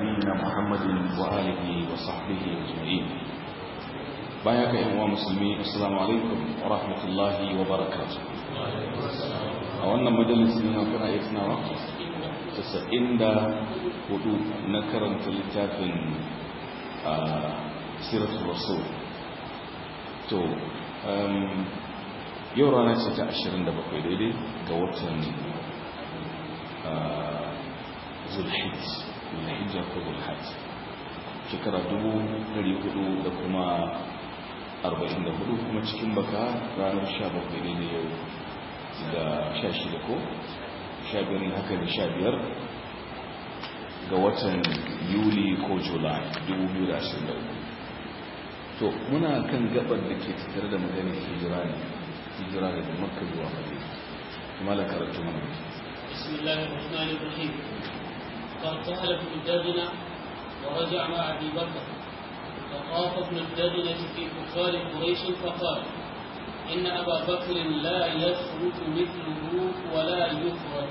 نبينا محمد وآله وصحبه أجمعين بايك يا مسلمين السلام عليكم ورحمة الله وبركاته أولنا مجلس لنا كنا يتنا وقت تسعين دا هدو نكرم تلتاف سيرة الرسول تو yau rana ce ta 27 daidai ga watan zulhijj zulhijja ko zulhajj shekara 400 da kuma 44 kuma cikin baka ranar 17 daidai yau da 16 ko 15 haka da 15 ga watan yuli ko julai 2023 to muna kan gabar da ke tattare da maganin hijira ne hijira daga makka zuwa madina kuma la karatu mana بسم الله الرحمن الرحيم فارتحل ابن الدغنة ورجع مع أبي بكر فطاف ابن الدغنة في كفار قريش فقال إن أبا بكر لا يخرج مثله ولا يخرج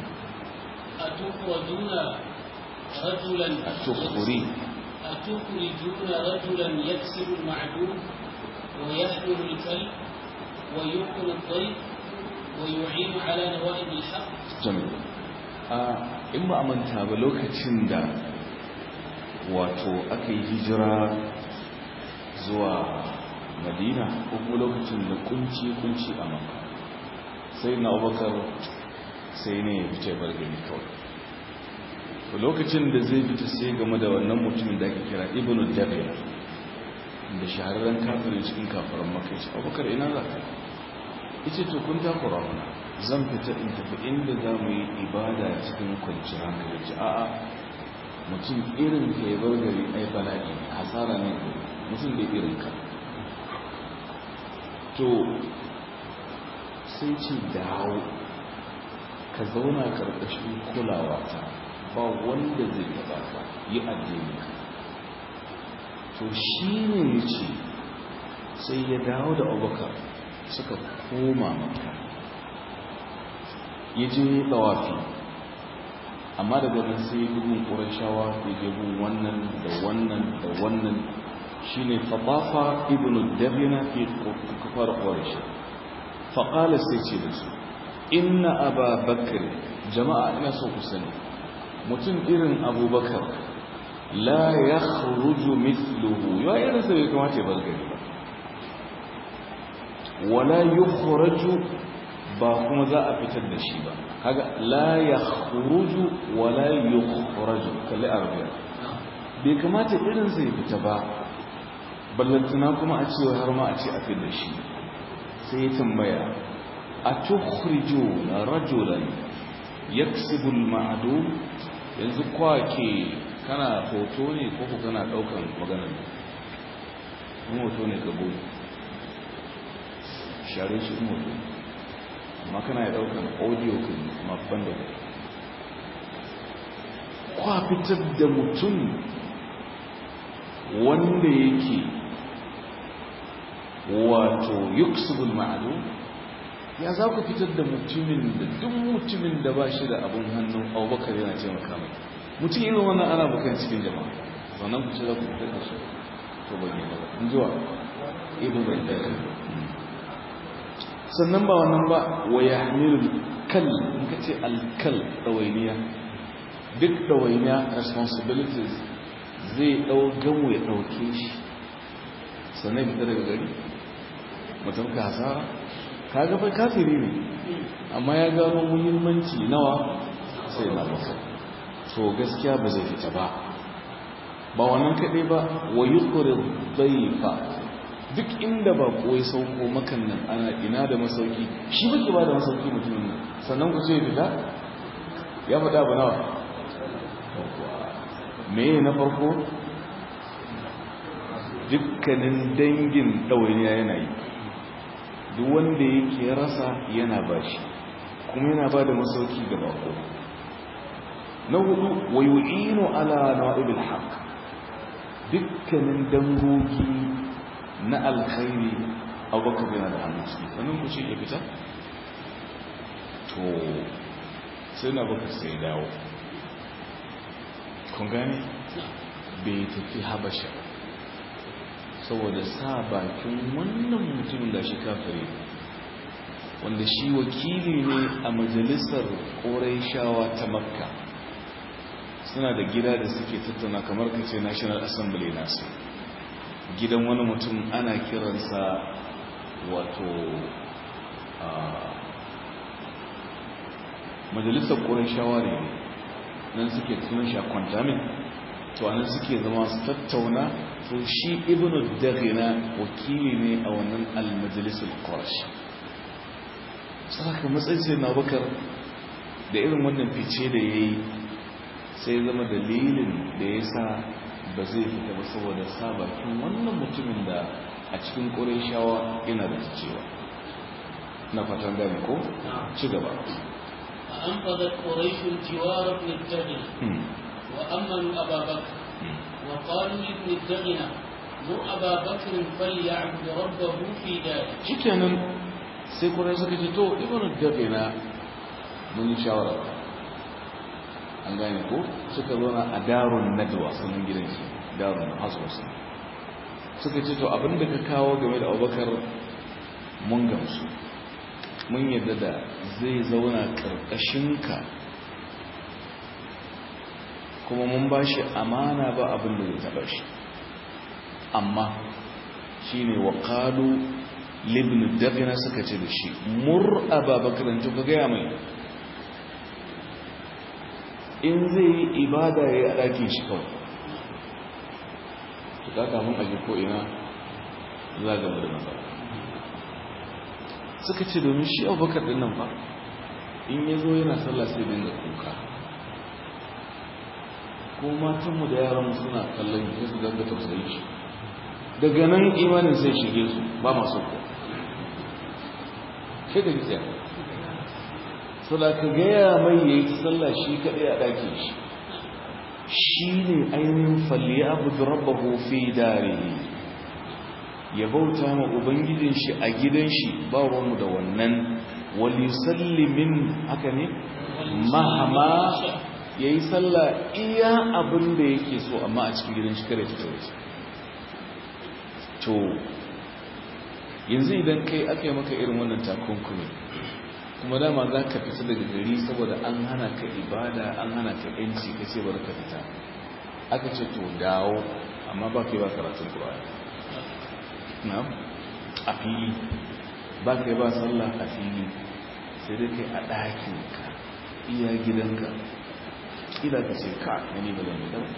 أتخرجون رجلا أتخري أتخرجون رجلا يكسب المعدوم ويحمل الكلب ويوقن الضيف ويعين على نوائب الحق jami'a a in ba a manta ba lokacin da wato aka yi hijira zuwa madina ko kuma lokacin da kunci-kunci a maka sai na abubakar sai ne ya fice bar gari kawai lokacin da zai fita sai game da wannan mutumin da ake kira ibn jabir da shahararren kafirin cikin kafirin maka ya ce abubakar ina za ka ita to kun takura mana zan fita in tafi inda za mu yi ibada cikin kwanciyar hankali ce a'a mutum irin ka ya bar gari ai bala'i hasara ne mutum da irin ka to sai ce dawo ka zauna karkashin kulawa ta ba wanda zai taba ka yi addini ka to shi ne ya ce sai ya dawo da abubakar suka koma maka ya je tsawafi amma daga nan sai ya bugun ƙurashawa ya je gun wannan da wannan da wannan shi ne fatafa ibn dabina fi kafar ƙurashi faƙalar sai ce da su inna aba bakar jama'a ina so ku sani mutum irin abubakar la ya kharuju mithluhu ya irin sai ya kamata ya bar gari ba wala yukhraju ba kuma za a fitar da shi ba kaga la yakhruju wala yukhraju kalli arabiya bai kamata irin zai fita ba ballantana kuma a cewa har ma a ce a fitar da shi sai ya tambaya a tukhrijuna rajulan yaksibu al-ma'dum yanzu kwake kana hoto ne ko kana daukan maganar ne hoto ne ka gobe share shi mutu amma kana ya daukan audio kan mabban da kwa fitar da mutum wanda yake wato yuksubul ma'adu ya za ku fitar da mutumin da duk mutumin da ba shi da abin hannun abubakar yana ce makamai mutum irin wannan ana bukan cikin jama'a sannan ku ce za ku fitar da su to bayyana ba in zuwa ibu bai daga sannan ba wannan ba wa ya hamilu kal in ka ce alkal ɗawainiya duk ɗawainiya responsibilities zai ɗau gamu ya ɗauke shi sannan fita daga gari mutum ka hasara ka gaba kafiri ne amma ya gano muhimmanci nawa sai na masa to gaskiya ba zai fita ba ba wannan kaɗai ba wa yi zai fa duk inda ba ya sauko makan nan ana ina da masauki shi baki ba da masauki mutumin nan sannan ku ce fita ya faɗa ba nawa me na farko dukkanin dangin ɗawainiya yana yi duk wanda yake rasa yana ba shi kuma yana ba da masauki ga bako na hudu wa yu'inu ala na'ibil haqq dukkanin dangogi na alkhairi abubakar yana da hannun ciki sannan ku ce ya fita to sai na baka sai dawo kun gane bai tafi habasha saboda sa bakin wannan mutumin da shi kafire wanda shi wakili ne a majalisar shawa ta makka suna da gida da suke tattauna kamar kace national assembly nasu gidan wani mutum ana kiransa wato majalisar shawa ne nan suke tunan shi a kwantamin to anan suke zama su tattauna to shi ibnu daghina wakili ne a wannan al-majlisul qurashi saka matsayin sai na bakar da irin wannan fice da yayi sai zama dalilin da yasa ba zai fita ba saboda sabakin wannan mutumin da a cikin qurayshawa yana da cewa na fatan gane ko ci gaba فأنفذت قريش جوار ابن الدغنة وأمنوا أبا بكر وقالوا لابن الدغنة مر أبا بكر فليعبد ربه في داره shikenan sai kuma suka ce to ibn dagina mun yi shawara an gane ko suka zauna a darun nadwa sunan gidan shi darun hasos suka ce to abinda ka kawo game da abubakar mun gamsu mun yadda da zai zauna ƙarƙashinka kuma mun ba shi amana ba abin da zai taɓa shi amma shi ne wa ƙalu libin dafina suka ce da shi mur ababakarin tuka gaya mai in zai yi ibada ya yi a ɗakin shi kawai tuka kafin aji ko'ina za ga da matsala suka ce domin shi abubakar din nan ba in ya zo yana sallah sai dinga kuka ko matanmu da yaranmu suna kallon shi su ganga tausayi shi daga nan imanin sai shige su ba masu ko shi da gisa so da ka gaya mai ya yi sallah shi kaɗai a ɗakin shi shi ne ainihin falli abu da rabbahu fi dare ya bauta ma ubangijin shi a gidan shi ba ruwanmu da wannan walisallimin haka ne mahama ya yi sallah iya abin da yake so amma a cikin gidan shi kare fito da shi to yanzu idan kai aka yi maka irin wannan takunkumi kuma dama za ka fita daga gari saboda an hana ka ibada an hana ka yanci ka ce bari ka fita aka ce to dawo amma ba kai ba karatun ƙura'ani na a fili ba kai ba sallah a fili sai dai kai a ɗakinka iya gidanka ƙila ka ce ka gani ba zan yi ɗau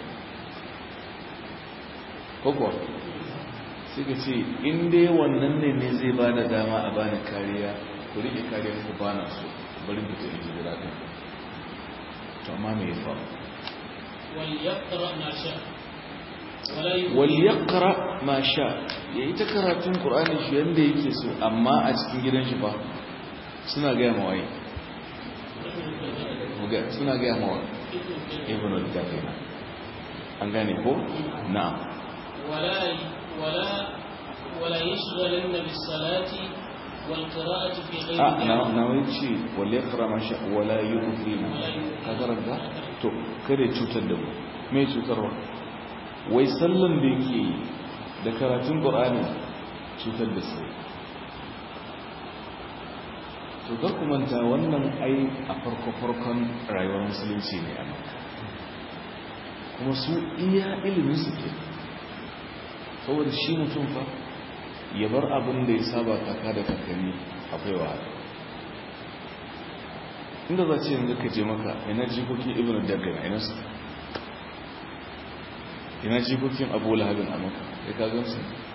kokwa sai ka ce in dai wannan ne ne zai ba da dama a bani kariya ku rike kariya ku ba na so bari ku tafi gida ɗin to amma me ya faru وليقرأ ما شاء ولا يؤذي waliyakara ma sha ya yi ta karatun ƙur'ani shi yadda yake so amma a cikin gidan shi ba suna gaya mawaye suna gaya mawa ibn al-dafina an gane ko na'am ولا ولا ولا يشغلن بالصلاة والقراءة في غير a na ذلك na wai ce waliyakara ma sha wala yu'zina ka karanta to kada ya cutar da mu me cutarwa wai sallan da yake yi da karatun ƙur'ani cutar da su to ga kumanta wannan ai a farko-farkon rayuwar musulunci ne a maka kuma su iya ilimin su ke saboda shi mutum fa ya bar abin da ya saba kaka da kakanni akwai wahala inda za ce yanzu ka je maka ina jikokin ibn daggana ina su ina jikokin abu lahabin a maka ya kagansu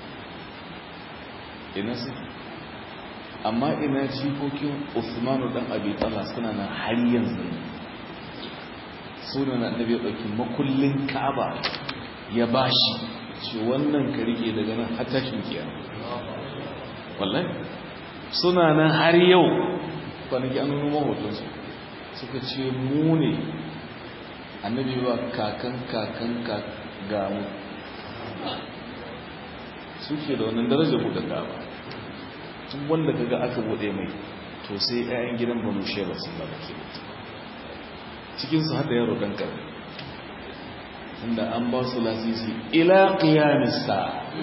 ina su amma ina jikokin usmanu dan abi talha suna nan har yanzu suna na annabi ya ɗauki makullin ka'aba ya bashi ce wannan ka rike daga nan har tashin kiyama wallahi suna nan har yau kwanaki an nuna mahotonsu suka ce mu ne annabi ba kakan kakan ga mu suke da wannan darajar buɗe gaba tun wanda kaga aka buɗe mai to sai 'ya'yan gidan banu sheba sun ba ke cikinsu har da yaro ɗan ƙarfi inda an ba su lasisi ila qiyamisa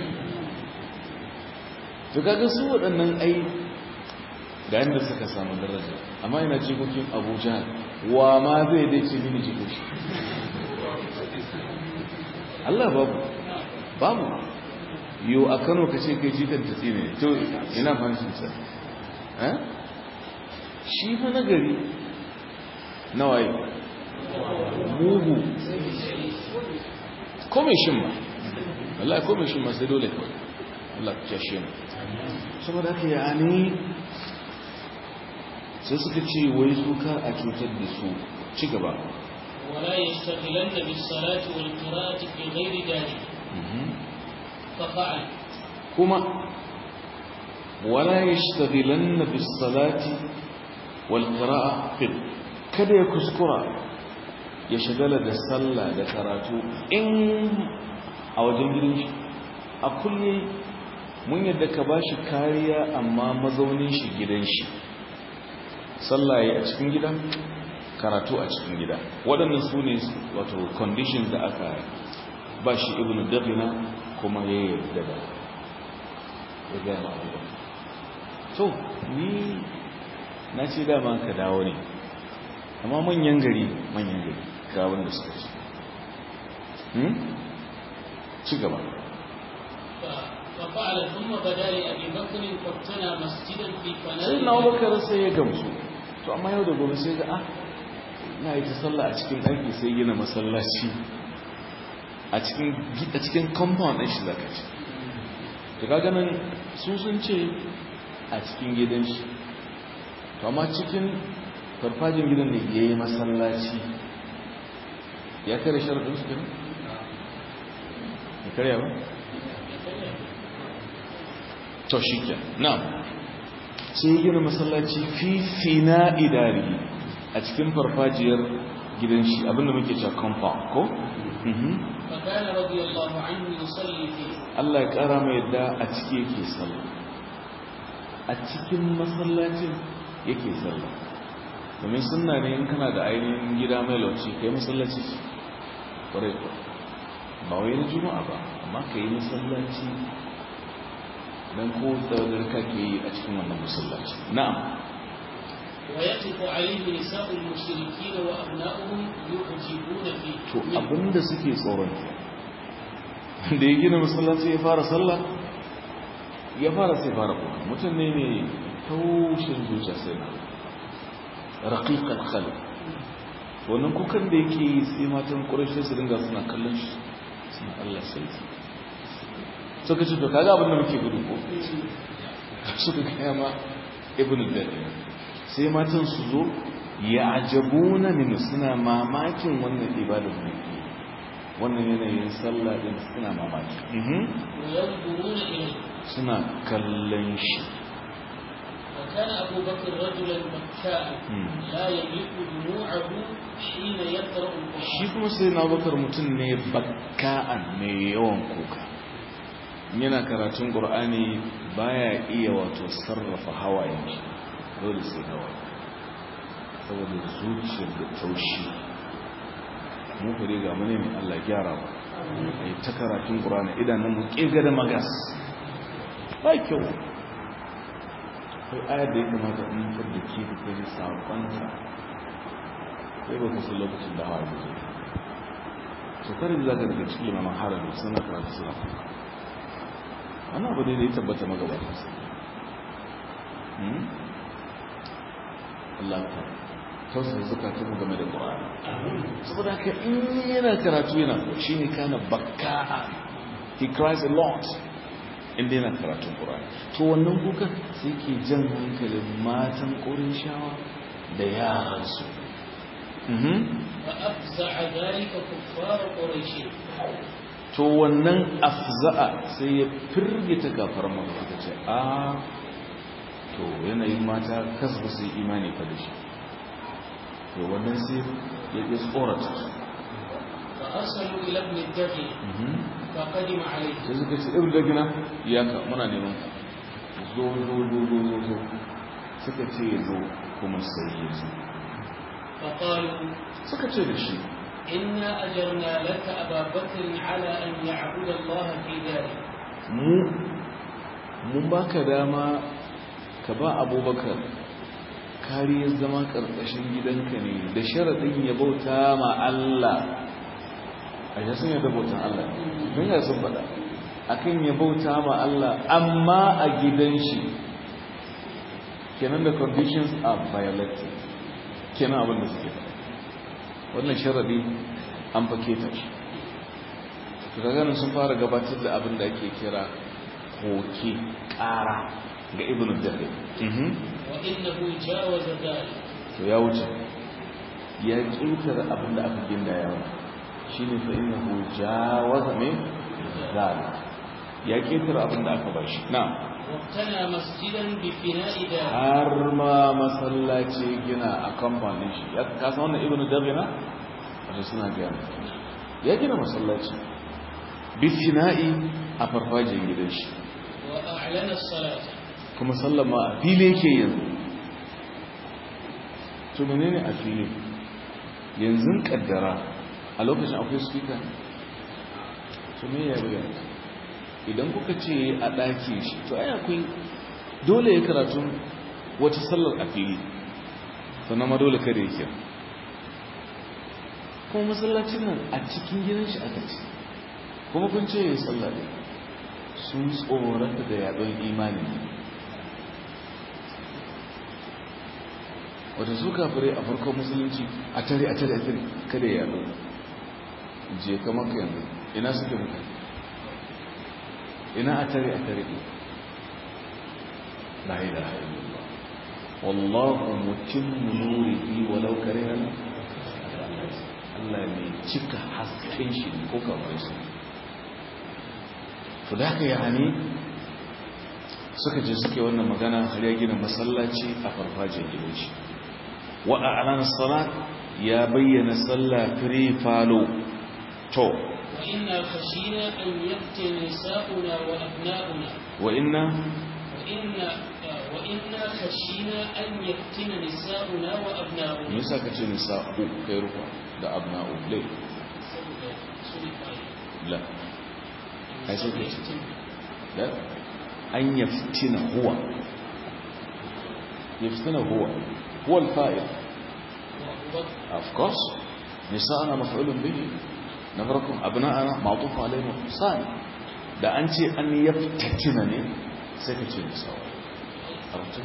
to kaga su waɗannan ai ga yadda suka samu daraja amma ina jikokin abuja wa ma zai dai ce mini jikoki Allah babu babu yau a kano ka ce kai jikan ta tsine to ina fanshin sa shi fa nagari nawaye mugu kome shin ma Allah kome shin ma sai dole kawai Allah ya shi mu saboda haka ya ne sai suka ce wai su kar a cutar da su ci gaba ولا يشتغلن بالصلاة والقراءة في غير ذلك ففعل كما ولا يشتغلن بالصلاة والقراءة في kada ya kuskura ya shagala da sallah da karatu in a wajen gidan shi a kulle mun yadda ka ba shi kariya amma mazaunin shi gidan shi sallah ya a cikin gida karatu a cikin gida waɗannan su ne wato conditions da aka ba shi ibn dabina kuma ya yarda da ya gaya ma'abuwa to ni na ce dama ka dawo ne amma manyan gari manyan gari ga wanda suka ci ci gaba ففعل ثم بدا لابي بكر فابتنى مسجدا في فناء sai na bakar sai ya gamsu to amma yau da gobe sai ga ah na yi ta sallah a cikin ɗaki sai gina masallaci a cikin a cikin compound ɗin shi zaka ci to kaga nan su sun ce a cikin gidan shi to amma cikin farfajin gidan ne ya yi masallaci ya kare sharaɗin su kenan ya karya ba to shi ke na sai gina masallaci fi fina idari a cikin farfajiyar gidan shi abinda muke cewa compound ko فكان رضي الله عنه يصلي فيه Allah ya kara mai yadda a ciki yake sallah a cikin masallacin yake sallah domin sunna ne in kana da ainihin gida mai lauci kai masallaci kwarai ko ba wai na juma'a ba amma ka yi masallaci don ko tsawadar kake yi a cikin wannan masallaci na'am ويقف عليه نساء المشركين وأبناؤهم يعجبون فيه to abinda suke tsoron da ya gina masallaci ya fara sallah ya fara sai fara kuka mutum ne ne taushin zuciya sai na raƙiƙar khalid wannan kukan da yake yi sai matan ƙurashe su dinga suna kallon shi suna allah sai suka ce to kaga abin da muke gudu ko suka gaya ma ibn al sai matan su zo ya ajabuna min suna mamakin wannan ibadar ne wannan yanayin sallah din suna mamaki وينظرون إليه suna kallon shi وكان أبو بكر رجلا بكاء لا يملك دموعه حين يقرأ shi القرآن kuma sai na bakar mutum ne bakka'an mai yawan kuka yana karatun ƙur'ani baya iya wato sarrafa hawayen shi dole sai hawaye saboda zuciyar da taushi mu kare ga mu ne mai Allah gyara ba ai ta karatun ƙur'ani idanun mu ƙega da magas ba kyau akwai ayar da ya kamata in fadda ke da kai saƙonta sai ba kusa lokacin da hawa zai so kare da zaka daga cikin limaman harami suna karatu suna kuka wani abu ne da ya tabbata magabata su Allah ka tausasa zukatun mu game da Qur'ani saboda haka in yana karatu yana shi ne kana bakka'a he cries a lot inda yana karatun Qur'ani to wannan kuka sai ke jan hankalin matan shawa da yaransu فأفزع ذلك كفار قريش to wannan afza'a sai ya firgita gafar maka suka ce a to yanayin mata kasba su yi imani fa da shi to wannan sai ya ƙi tsorata su فأرسلوا إلى ابن الدغن فقدم عليه sai suka ce ibn dagina ya ka muna neman ka zo zo zo zo zo zo suka ce ya zo kuma sai ya zo فقالوا suka ce da shi إنا أجرنا لك أبا بكر على أن يعبد الله في ذلك mu mun baka dama ka ba abubakar kariyar zama karkashin gidanka ne da sharaɗin ya bauta ma Allah a yi sun yadda bautan Allah don ya sun faɗa akan ya bauta ma Allah amma a gidan shi kenan da conditions are violated kenan abin da suke faɗa wannan sharaɗi an fake ta shi ganin sun fara gabatar da abin da ake kira koke ƙara ga ibn dare وإنه جاوز ذلك to ya wuce ya ƙetare abin da aka ginda yawa shi ne fa ina hu jawaza mai zali ya ƙetare abin da aka ba shi na واقتنى مسجدا بفناء دار har ma masallaci gina a kamfanin shi ya kasa wannan ibn dare na wata suna gaya ya gina masallaci bifina'i a farfajin gidan shi وأعلن الصلاة kuma sallama a fili yake yanzu to menene a fili yanzu kaddara a lokacin akwai speaker to me ya buga idan kuka ce a ɗaki shi to ai akwai dole ya karatu wata sallar a fili sannan ma dole kada yake kuma masallacin nan a cikin gidan shi aka ce kuma kun ce ya yi sallah ne sun tsorata da yaɗon imani wata su kafirai a farkon musulunci a tare a tare a tare kada ya yaɗo je kamar ka yanzu ina suke mutane ina a tare a tare ɗin la ilaha illallah wallahu mutimmu nurihi walau karihan Allah ne cika hasken shi ko kamar su to da haka yani suka je suke wannan magana har ya gina masallaci a farfajiyar gidan shi wa a'lana salat ya bayyana sallah free falo to وإنا خشينا أن يفتن نساؤنا وأبناؤنا wa inna وإنا وإنا خشينا أن يفتن نساؤنا me وأبناؤنا yasa kace nisa'u kai rufa da abna'u lai la ai sai kace la an yaftina huwa yaftina huwa huwa al-fa'il of course nisa'ana maf'ulun bihi na farkon abna'ana ma'tuf alayhi sani da an ce an yaftatina ne sai ka ce nisa'u arabtu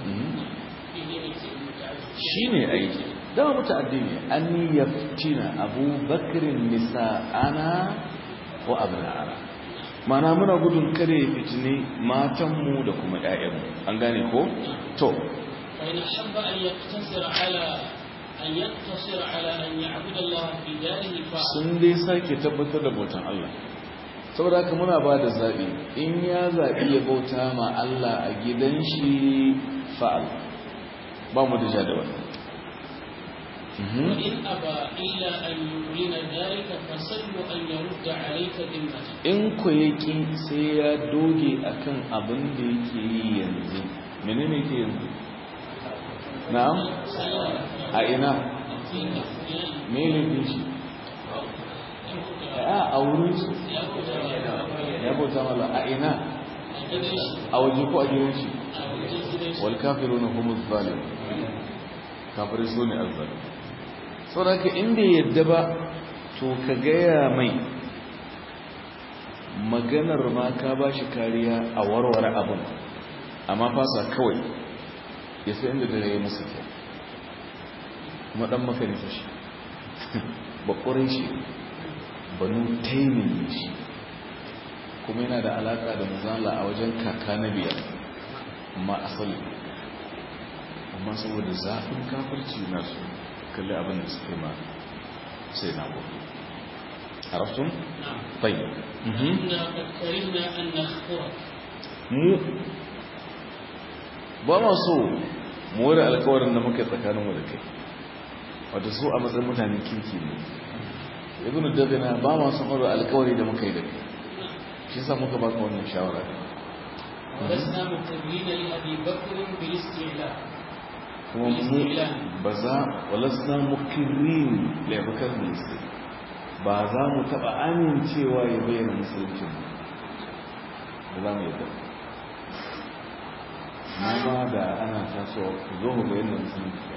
shine aiki dama muta'addi ne an yaftina abubakrin nisa'ana wa abna'ana mana muna gudun kare fitini matanmu da kuma 'ya'yanmu an gane ko to فإن أحب أن يقتصر على أن يقتصر على أن يعبد الله في داره فعل sun dai sake tabbatar da bautan Allah saboda haka muna ba da zaɓi in ya zaɓi ya bauta ma Allah a gidan shi fa'al ba mu da ja da wani وإن أبى إلا أن يعلن ذلك فسل أن يرد عليك ذمته in ku yaki sai ya doge akan abin da yake yi yanzu menene yake yanzu na'am a ina me ne shi a a wurin su ya bauta mala a ina a waje ko a gidan shi wal kafiruna humuz zalim kafirai su ne azzalim saboda haka inda yadda ba to ka gaya mai maganar ma ka ba shi kariya a warware abin amma fasa kawai ya sai inda dare ya musu kyau kuma dan makarita shi bakwarin shi banu taimin shi kuma yana da alaka da mazala a wajen kaka na biyar amma asali amma saboda zafin kafirci nasu kalli abin da suke ma sai na gobe عرفتم نعم طيب مهم. إنا قد كرهنا أن نخبرك mu ba ma so mu wani alkawarin da muka tsakaninmu da kai wata su a matsayin mutanen kirki ne ibn dabina ba ma son wani alkawari da muka yi da kai shi sa muka baka wannan shawara ولسنا مقرين لأبي بكر بالاستعلاء kuma mu ba za walasna mukirin laifukar ministry ba za mu taɓa amincewa ya bayyana musuluncin ba za mu yadda na ba da ana tasowa ku zo mu bayyana musulunci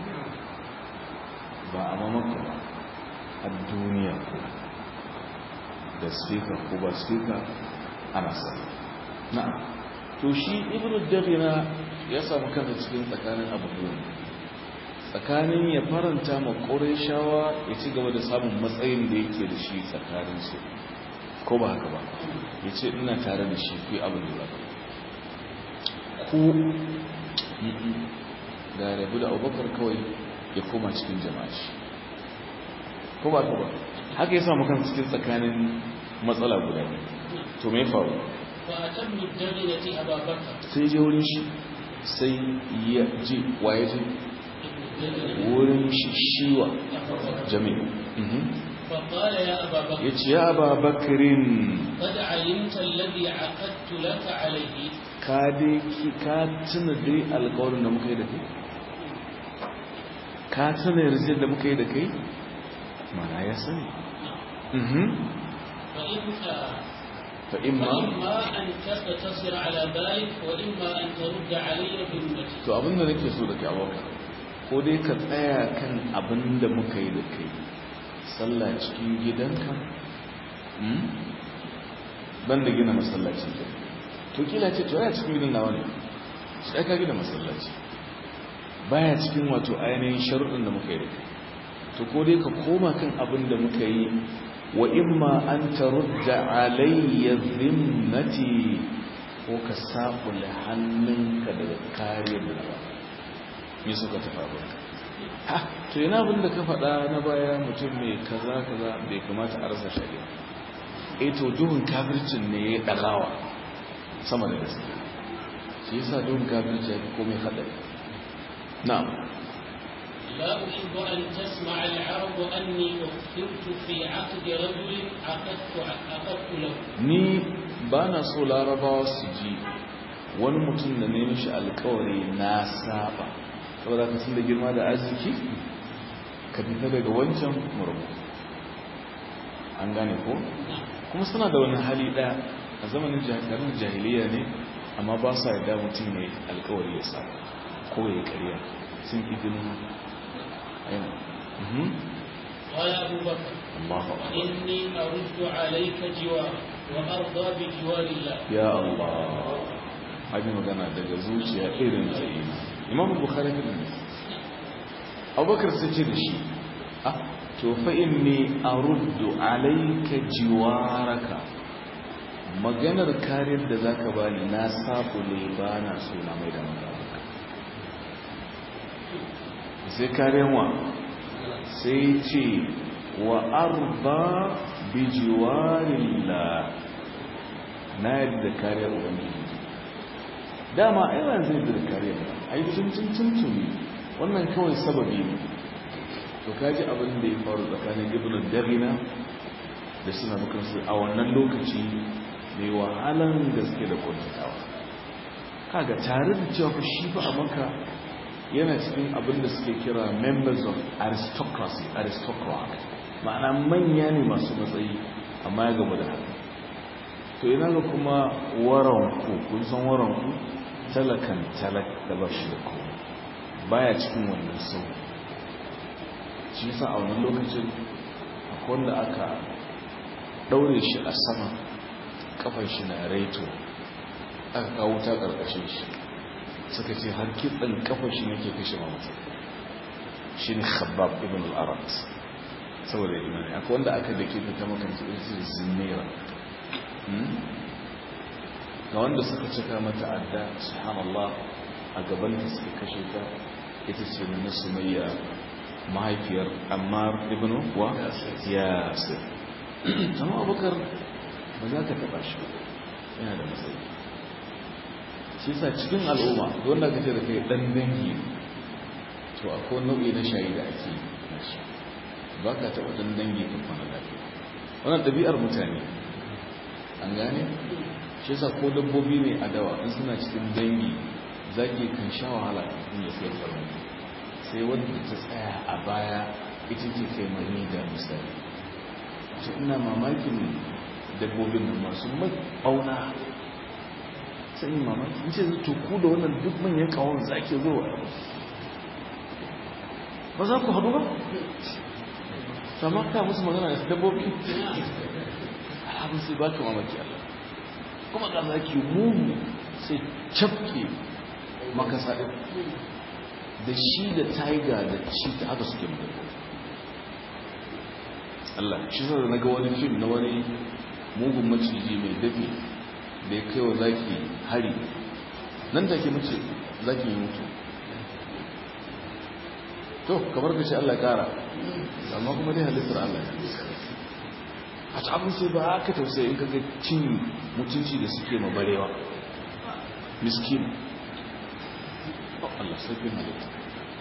ba a mamaka ba a duniya ko da speaker ko ba speaker ana sani na'am to shi ibnu dabina ya samu kansa cikin tsakanin abubuwan tsakanin ya faranta ma shawa ya ci gaba da samun matsayin da yake da shi tsakanin su ko ba haka ba ya ce ina tare da shi fi abin da zaka ku da rabu da abubakar kawai ya koma cikin jama'a shi ko ba haka ba haka ya samu kansa cikin tsakanin matsala guda to me faru فأتم الدغنة أبا بكر sai je wurin shi sai ya ji waye ji wurin shi shiwa jami'a فقال يا أبا بكر ya ce ya ba bakirin قد علمت الذي عقدت لك عليه ka dai ki ka tuna dai alkawarin da muka yi da kai ka tuna yarjejin da muka yi da kai mana ya sani فإن fa imma فإما أن تقتصر على ذلك وإما أن ترد علي بنتي to abinda nake so da kai abokan ko dai ka tsaya kan abin da muka yi da kai sallah cikin gidanka hmm? ban da gina masallaci ke to kila ce to ya cikin gidan nawa ne sai ka gina masallaci baya cikin wato ainihin sharuɗin da muka yi da kai to ko dai ka koma kan abin da muka yi wa imma an tarudda alayya zimmati ko ka sabula hannunka daga kariyar da ba me suka tafa ba ha to yana abin da ka faɗa na baya mutum mai kaza kaza bai kamata a rasa shari'a eh to duhun kafircin ne ya ɗagawa sama da gaske shi yasa duhun kafirci ya fi komai haɗari na'am لا أحب أن تسمع العرب أني أخرت في عقد رجل عقدت عقدت له ni ba na so larabawa su ji wani mutum da ne mishi alkawari na saba saboda ka sun da girma da arziki ka fita daga wancan murmu an gane ko kuma suna da wani hali ɗaya a zamanin jahilin jahiliya ne amma ba sa yarda mutum ne alkawari ya sa ko ya karya sun idinin aina Mhm. قال أبو بكر Allahu akbar إني أرد عليك جوار وأرضى بجوار الله ya Allah abin magana daga zuciya irin ta yi imam bukhari ne abubakar sai ce da shi ah to fa inni aruddu alayka jiwaraka maganar kariyar da zaka bani na sabule ba na so na mai da maka sai kariyar wa sai ce wa arba bi jiwarillah na yadda kariyar ubangiji dama aiwa zai da kariyar ai tuntun tuntuni wannan kawai sababi ne to kaji abin da ya faru tsakanin ibn darina da suna makarsu a wannan lokaci mai wahalan gaske da kwantatawa kaga tare da cewa fa shi fa a maka yana cikin abin da suke kira members of aristocracy aristocrat ma'ana manya ne masu matsayi amma ya gaba da haka to ina ga kuma waranku kun san waranku talakan talak da ba shi da kowa baya cikin wannan sau shi yasa a wannan lokacin akwai wanda aka daure shi a sama kafar shi na reto aka kawo ta karkashin shi suka ce har kitsan kafar shi nake kashe mamata shi ne khabab ibn al-arat saboda imani akwai wanda aka dake ta makanta irin zinera ga wanda suka cika mata adda subhanallah a gaban da suka kashe ta ita ce na sumayya mahaifiyar ammar ibn wa yasir amma abubakar ba za ka taba shi yana da matsayi shi sa cikin al'umma don da ka ce da kai dan dangi to akwai nau'i na shayi da ake yi shi ba ka taɓa dan dangi ka kwana lafiya wannan ɗabi'ar mutane an gane shi yasa ko dabbobi ne a dawa in suna cikin dangi zaki kan sha wahala in ya kai farmaki sai wanda ta tsaya a baya ita ce kai mani da misali ce ina mamakin dabbobin nan masu mai ɓauna sai yi mamaki in ce zai tuku da wannan duk manyan kawon za ke zo ba za ku haɗu ba sama ka musu magana da dabbobi abin sai ba ka mamaki Allah kuma ga za ki mugu sai cafke makasa ɗin da shi da taiga da shi ta haka suke magana Allah shi sa da na ga wani fim na wani mugun maciji mai dafi da ya kai wa zaki hari nan take mace zaki yi mutu to kamar ka ce Allah kara amma kuma dai halittar Allah a ta abin sai ba haka tausayi in kaga cin mutunci da suke mabarewa miskin Allah sarfin halitta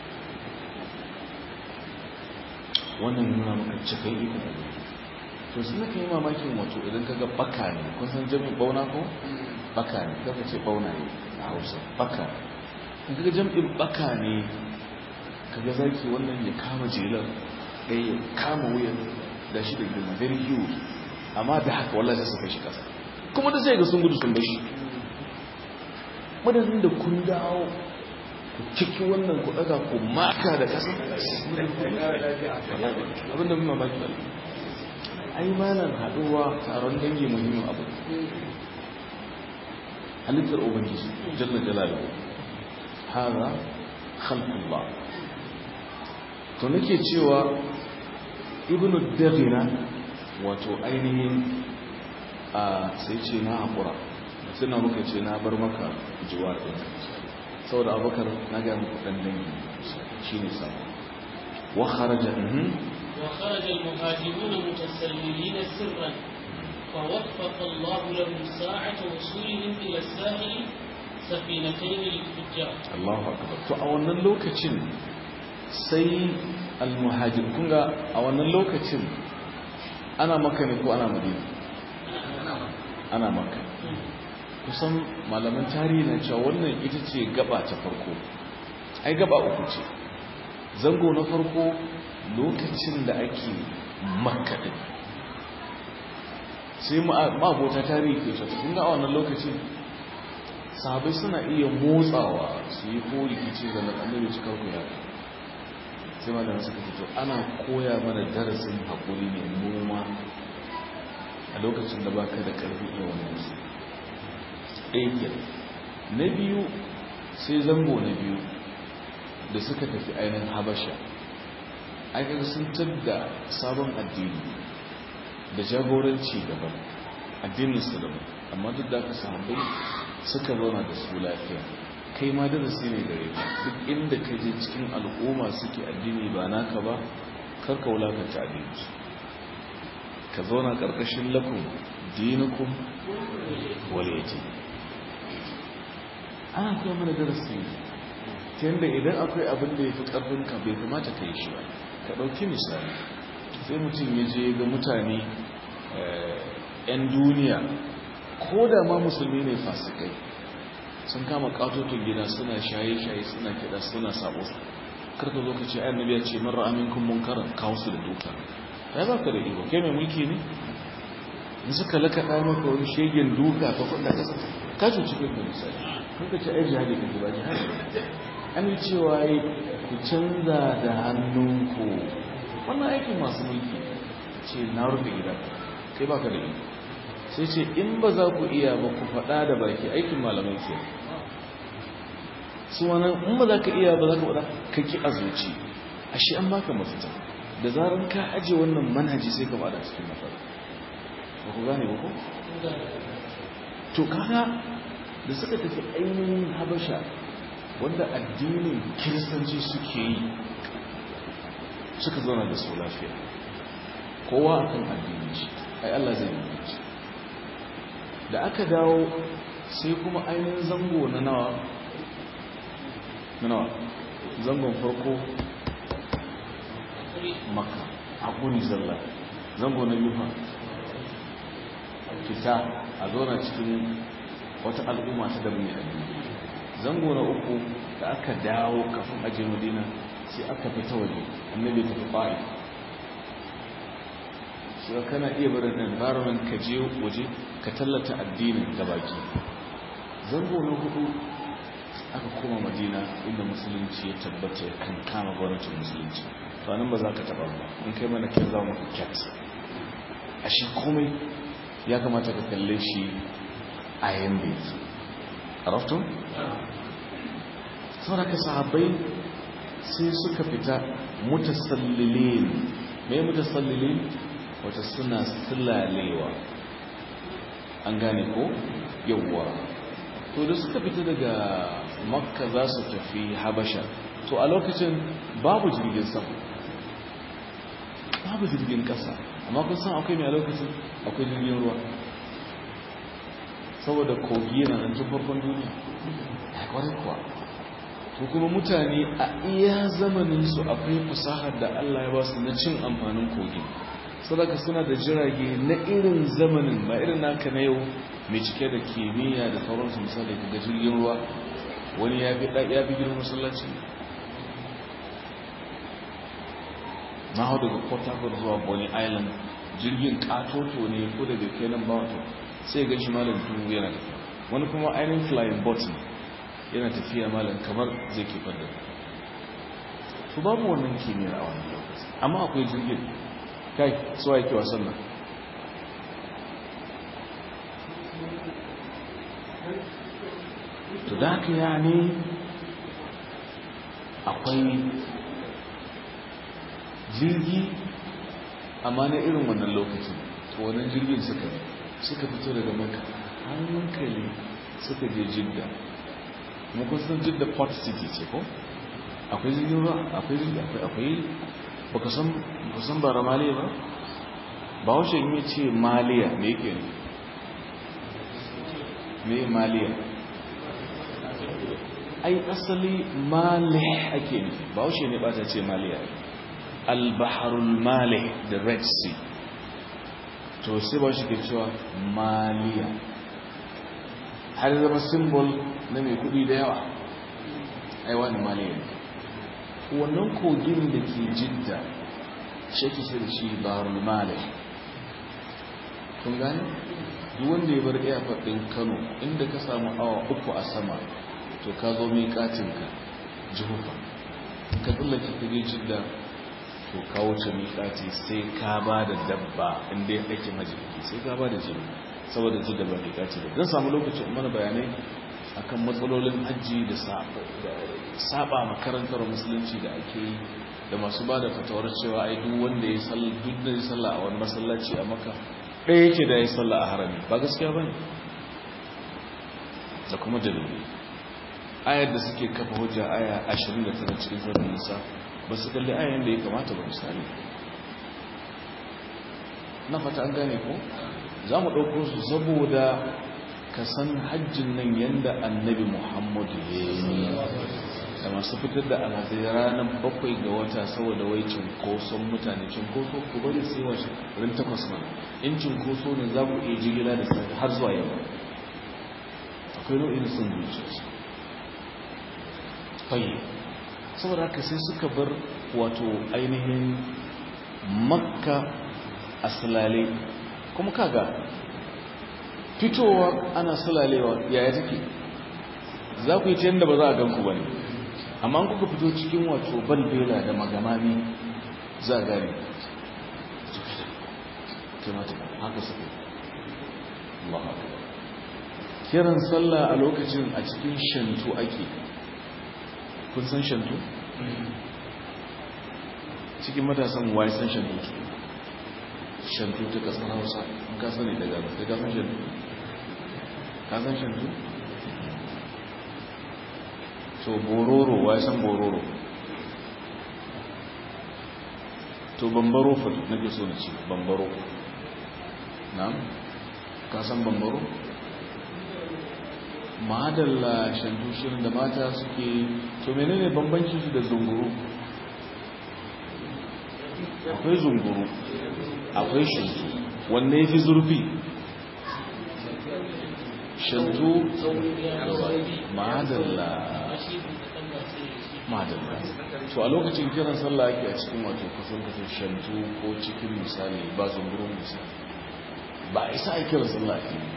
wannan nuna maka cikin iko to sai ka yi mamakin wato idan kaga baka ne kun san jami'in bauna ko baka ne kaga ce bauna ne a Hausa baka in kaga jami'in baka ne kaga zaki wannan ya kama jelar ɗaya ya kama wuyan da shi da girma very huge amma da haka wallahi sai su kai shi kasa kuma da sai ga sun gudu sun bashi madadin da kun dawo ku ciki wannan ku daga ku maka da kasa abinda mun mamaki ba ai malan haduwa taron dangi muhimmin abu halittar ubangiji jalla jalaluhu hada khalqullah to nake cewa ibnu daghina wato ainihin a sai ce na hakura sai na muka ce na bar maka jiwa ɗin saboda abubakar na ga muku dan dangi shine sabo wa kharaja وخرج المهاجرون متسللين سرا فوفق الله لهم ساعة وصولهم إلى الساحل سفينتين للتجار الله أكبر to a wannan lokacin sai almuhajir kun ga a wannan lokacin ana maka ne ko ana madina ana maka kusan malaman tarihi na cewa wannan ita ce gaba ta farko ai gaba uku ce zango na farko lokacin da ake makaɗin sai ma'abota tarihi ke cewa kun ga a wannan lokacin sahabai suna iya motsawa su yi ko rikici da annabi su karku ya sai malamin suka fito ana koya mana darasin haƙuri ne noma a lokacin da baka da ƙarfi iya wannan su ɗaya na biyu sai zango na biyu da suka tafi ainihin habasha aikar sun da sabon addini da jagoranci daban addininsu daban amma duk da aka sahabbai suka zauna da su lafiya kai ma darasi ne gare ka duk inda ka je cikin al'umma suke addini ba naka ba karka wulakanta addininsu ka zauna ƙarƙashin lakum dinukum waliyatin ana kuma mana darasi ta yadda idan akwai abin da ya fi ƙarfinka bai kamata ka yi shi ba ka ɗauki misali sai mutum ya je ga mutane 'yan duniya ko da ma musulmi ne fasikai sun kama ƙatoton gida suna shaye-shaye suna kiɗa suna sabo karka zo ka ce ayan nabiya ce marar aminkun munkarar kawo su da duka ta ba ka da iko kai mai mulki ne in suka lakaɗa maka wani shegen duka ka faɗa ƙasa ka cuci kai ka misali kuka ce ai jihadi ka ji ba jihadi an yi cewa yi ku canza da hannunku wannan aikin masu mulki ce na rufe gida kai ba ka da iko sai ce in ba za ku iya ba ku faɗa da baki aikin malamai ke su wannan in ba za ka iya ba za ka faɗa ka ki a zuci ashe an baka mafita da zarar ka aje wannan manhaji sai ka bada cikin matsala ba ku gane ba ko to kaga da suka tafi ainihin habasha wanda addinin kiristanci suke yi suka zauna da su lafiya kowa akan addinin shi ai Allah zai yi shi da aka dawo sai kuma ainihin zango na nawa na nawa zangon farko maka haƙuri zalla zango na biyu fita a zauna cikin wata al'umma ta da mai addini zango na uku da aka dawo kafin aje madina sai aka fita waje annabi ta fa'i so kana iya barin environment ka je waje ka tallata addinin da baki zango na hudu aka koma madina inda musulunci ya tabbata ya kan kama gwamnatin musulunci to nan ba za ka taba ba in kai mana kin za mu cat a shi komai ya kamata ka kalle shi a yanda araftun saboda ka sahabbai sai suka fita mutasallilin mai mutasallilin wata suna sulalewa an gane ko yawwa to da suka fita daga makka za su tafi habasha to a lokacin babu jirgin sama babu jirgin kasa amma kun san akwai mai a lokacin akwai jirgin ruwa saboda kogi yana nan tun farkon duniya ya kwarai kuwa to kuma mutane a iya zamaninsu akwai fasahar da Allah ya ba su na cin amfanin kogi sadaka suna da jirage na irin zamanin ba irin naka na yau mai cike da kimiyya da sauransu misali ga jirgin ruwa wani ya fi ya fi girman masallaci na hau daga port harcourt zuwa bonny island jirgin katoto ne ko daga kenan ba wato sai ga shi malam dubu yana tafiya wani kuma ainihin flying boat ne yana tafiya malam kamar zai kifar da su babu wannan kimiyyar a wani lokaci amma akwai jirgin kai suwa yake wasan nan to da haka ya ne akwai jirgi amma na irin wannan lokacin to wannan jirgin suka suka fito daga maka hankali suka je jidda kuma kun san jidda port city ce ko akwai jirgin ruwa akwai jirgi akwai akwai baka san baka san bara maliya ba ba wace yi ce maliya me yake ne me maliya ai asali malih ake nufi ba wace ne ba ta ce maliya al-baharul malih the red sea to sai ba shi ke cewa maliya har zama symbol na mai kudi da yawa ai wani maliya ne wannan kogin da ke jidda shi ke sai da shi baharul malih kun gani duk wanda ya bar airport din kano inda ka samu awa uku a sama to ka zo mai katinka jihufa ka tsallake ka je jidda to ka wuce miƙati sai ka ba da dabba inda ya ɗake majiki sai ka ba da jini saboda jidda ba miƙati da zan samu lokaci mana bayanai akan matsalolin hajji da saba makarantar musulunci da ake yi da masu ba da fatawar cewa ai duk wanda ya sallah duk da ya sallah a wani masallaci a maka ɗaya yake da ya sallah a harami ba gaskiya ba ne da kuma dalili ayar da suke kafa hujja aya 29 cikin sauran nisa ba su kalli ayan da ya kamata ba misali na fata an gane ko za mu ɗauko su saboda ka san hajjin nan yadda annabi muhammadu ya yi da masu fitar da alhazai ranar bakwai ga wata saboda wai cinkoson mutane cinkoso ku bari sai washe rin takwas mana in cinkoso ne za ku iya jigila da sauri har zuwa yau akwai nau'in sun zuciya fayi saboda haka sai suka bar wato ainihin makka a sulale kuma kaga fitowa ana sulalewa yaya take za ku yi ta yadda ba za a ganku ba ne amma kuka fito cikin wato balbela da magamami za a gane haka suka Allah kiran sallah a lokacin a cikin shantu ake kun san shantu? cikin matasan waye san shantu shantu ta kasar hausa ka sani daga da ka san shantu ka san shantu? to bororo waye san bororo to bambaro fatu nake so na ce bambaro na ka san bambaro? madalla shantu shirin da mata suke to menene bambancin su da zunguru akwai zunguru akwai shantu wanne yafi zurfi shantu madalla madalla to a lokacin kiran sallah ake a cikin wato kusan kusan shantu ko cikin misali ba zungurin misali ba a isa a kiran sallah ake yi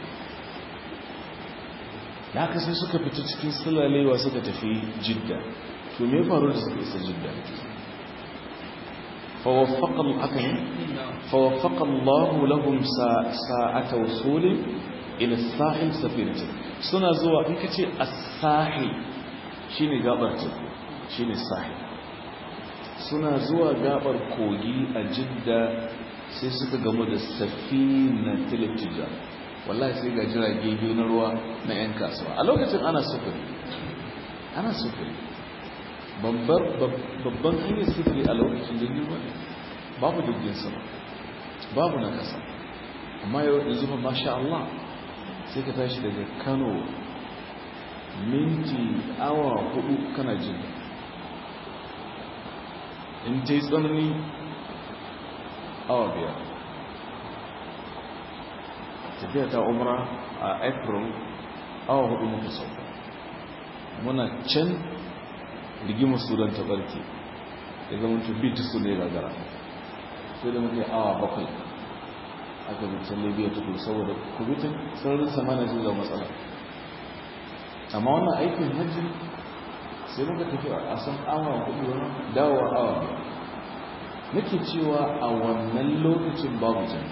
da haka sai suka fita cikin sulalewa suka tafi jidda to me faru da suka isa jidda فوفق الله لهم ساعة وصول إلى الساحل سفينة سنة زوا إنك تي الساحل شيني غابر تكو شيني الساحل سنة زوا غابر كوغي أجدة sai suka gamu da safina tilitija wallahi sai ga jirage biyu na ruwa na 'yan kasuwa a lokacin ana sufuri ana sufuri babban hanyar sufuri a lokacin jirgin ruwa babu jirgin sama babu na kasa amma yau da zuba masha Allah sai ka tashi daga kano minti awa hudu kana jin in ta yi tsanani awa biyar tafiya ta umra a april awa hudu muka sauka muna can rigimar sudan ta barke ya zama tubi ta su ne gagara sai da muke awa bakwai aka bitan libya tukul saboda kubitin sararin samana shi da matsala amma wannan aikin hajji sai muka tafi a san awa hudu wani dawowa awa biyar nake cewa a wannan lokacin babu jan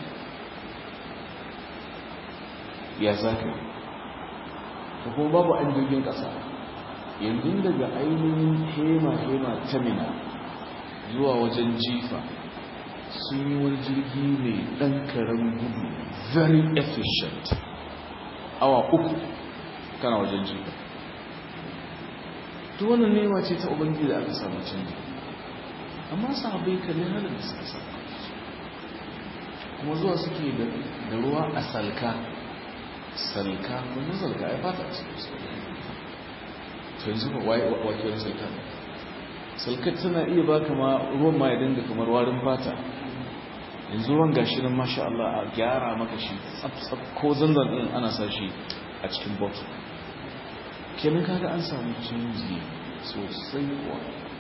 ya zaka yi kuma babu an jirgin kasa yanzu daga ainihin hema-hema ta mina zuwa wajen jifa sun yi wani jirgi mai ɗan karen gudu very efficient awa uku kana wajen jifa to wannan nema ce ta ubangi da aka samu canji amma sahabai kalli halin da suka samu kuma zuwa suke da ruwa a salka salka kuma salka ya fata a cikin su to yanzu ba wakilin salka salkar tana iya ba kama ruwan ma ya dinga kamar warin fata yanzu ruwan gashi nan masha Allah a gyara maka shi tsab ko zanzan din ana sa shi a cikin bottle kenan kaga an samu canji sosai kuwa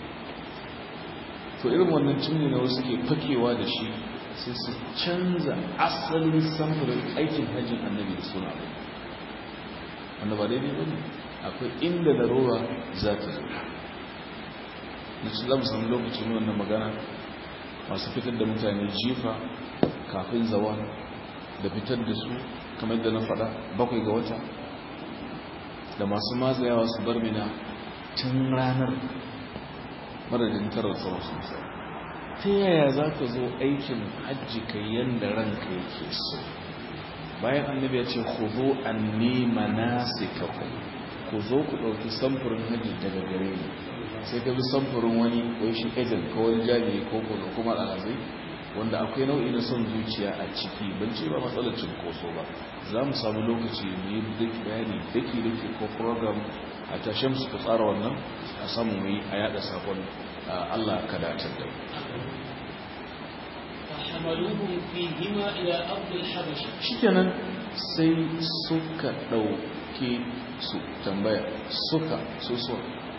to irin wannan canji na wasu ke fakewa da shi sai su canza asalin samfurin aikin hajjin annabi da suna rai wanda ba daidai ba ne akwai inda larura za ta zo na ci zama samu lokacin wannan magana masu fitar da mutane jifa kafin zawa da fitar da su kamar da na faɗa bakwai ga wata da masu matsayawa su bar mina tun ranar madadin tarar tsawon sosai ta yaya za ka zo aikin hajji ka yadda ranka yake so bayan annabi ya ce ku zo an nema nasi ku zo ku ɗauki samfurin hajji daga gare ni sai ka bi samfurin wani wai shi ejen ko wani jami'i ko kuma alhazai wanda akwai nau'i na son zuciya a ciki ban ce ba matsalar cinkoso ba za mu samu lokaci mu yi duk bayani daki daki ko program a tashe mu suka tsara wannan a samu mu yi a yada sakon Allah ka datar da فحملوهم فيهما إلى أرض الحبشة shikenan sai suka ɗauke su tambaya suka su so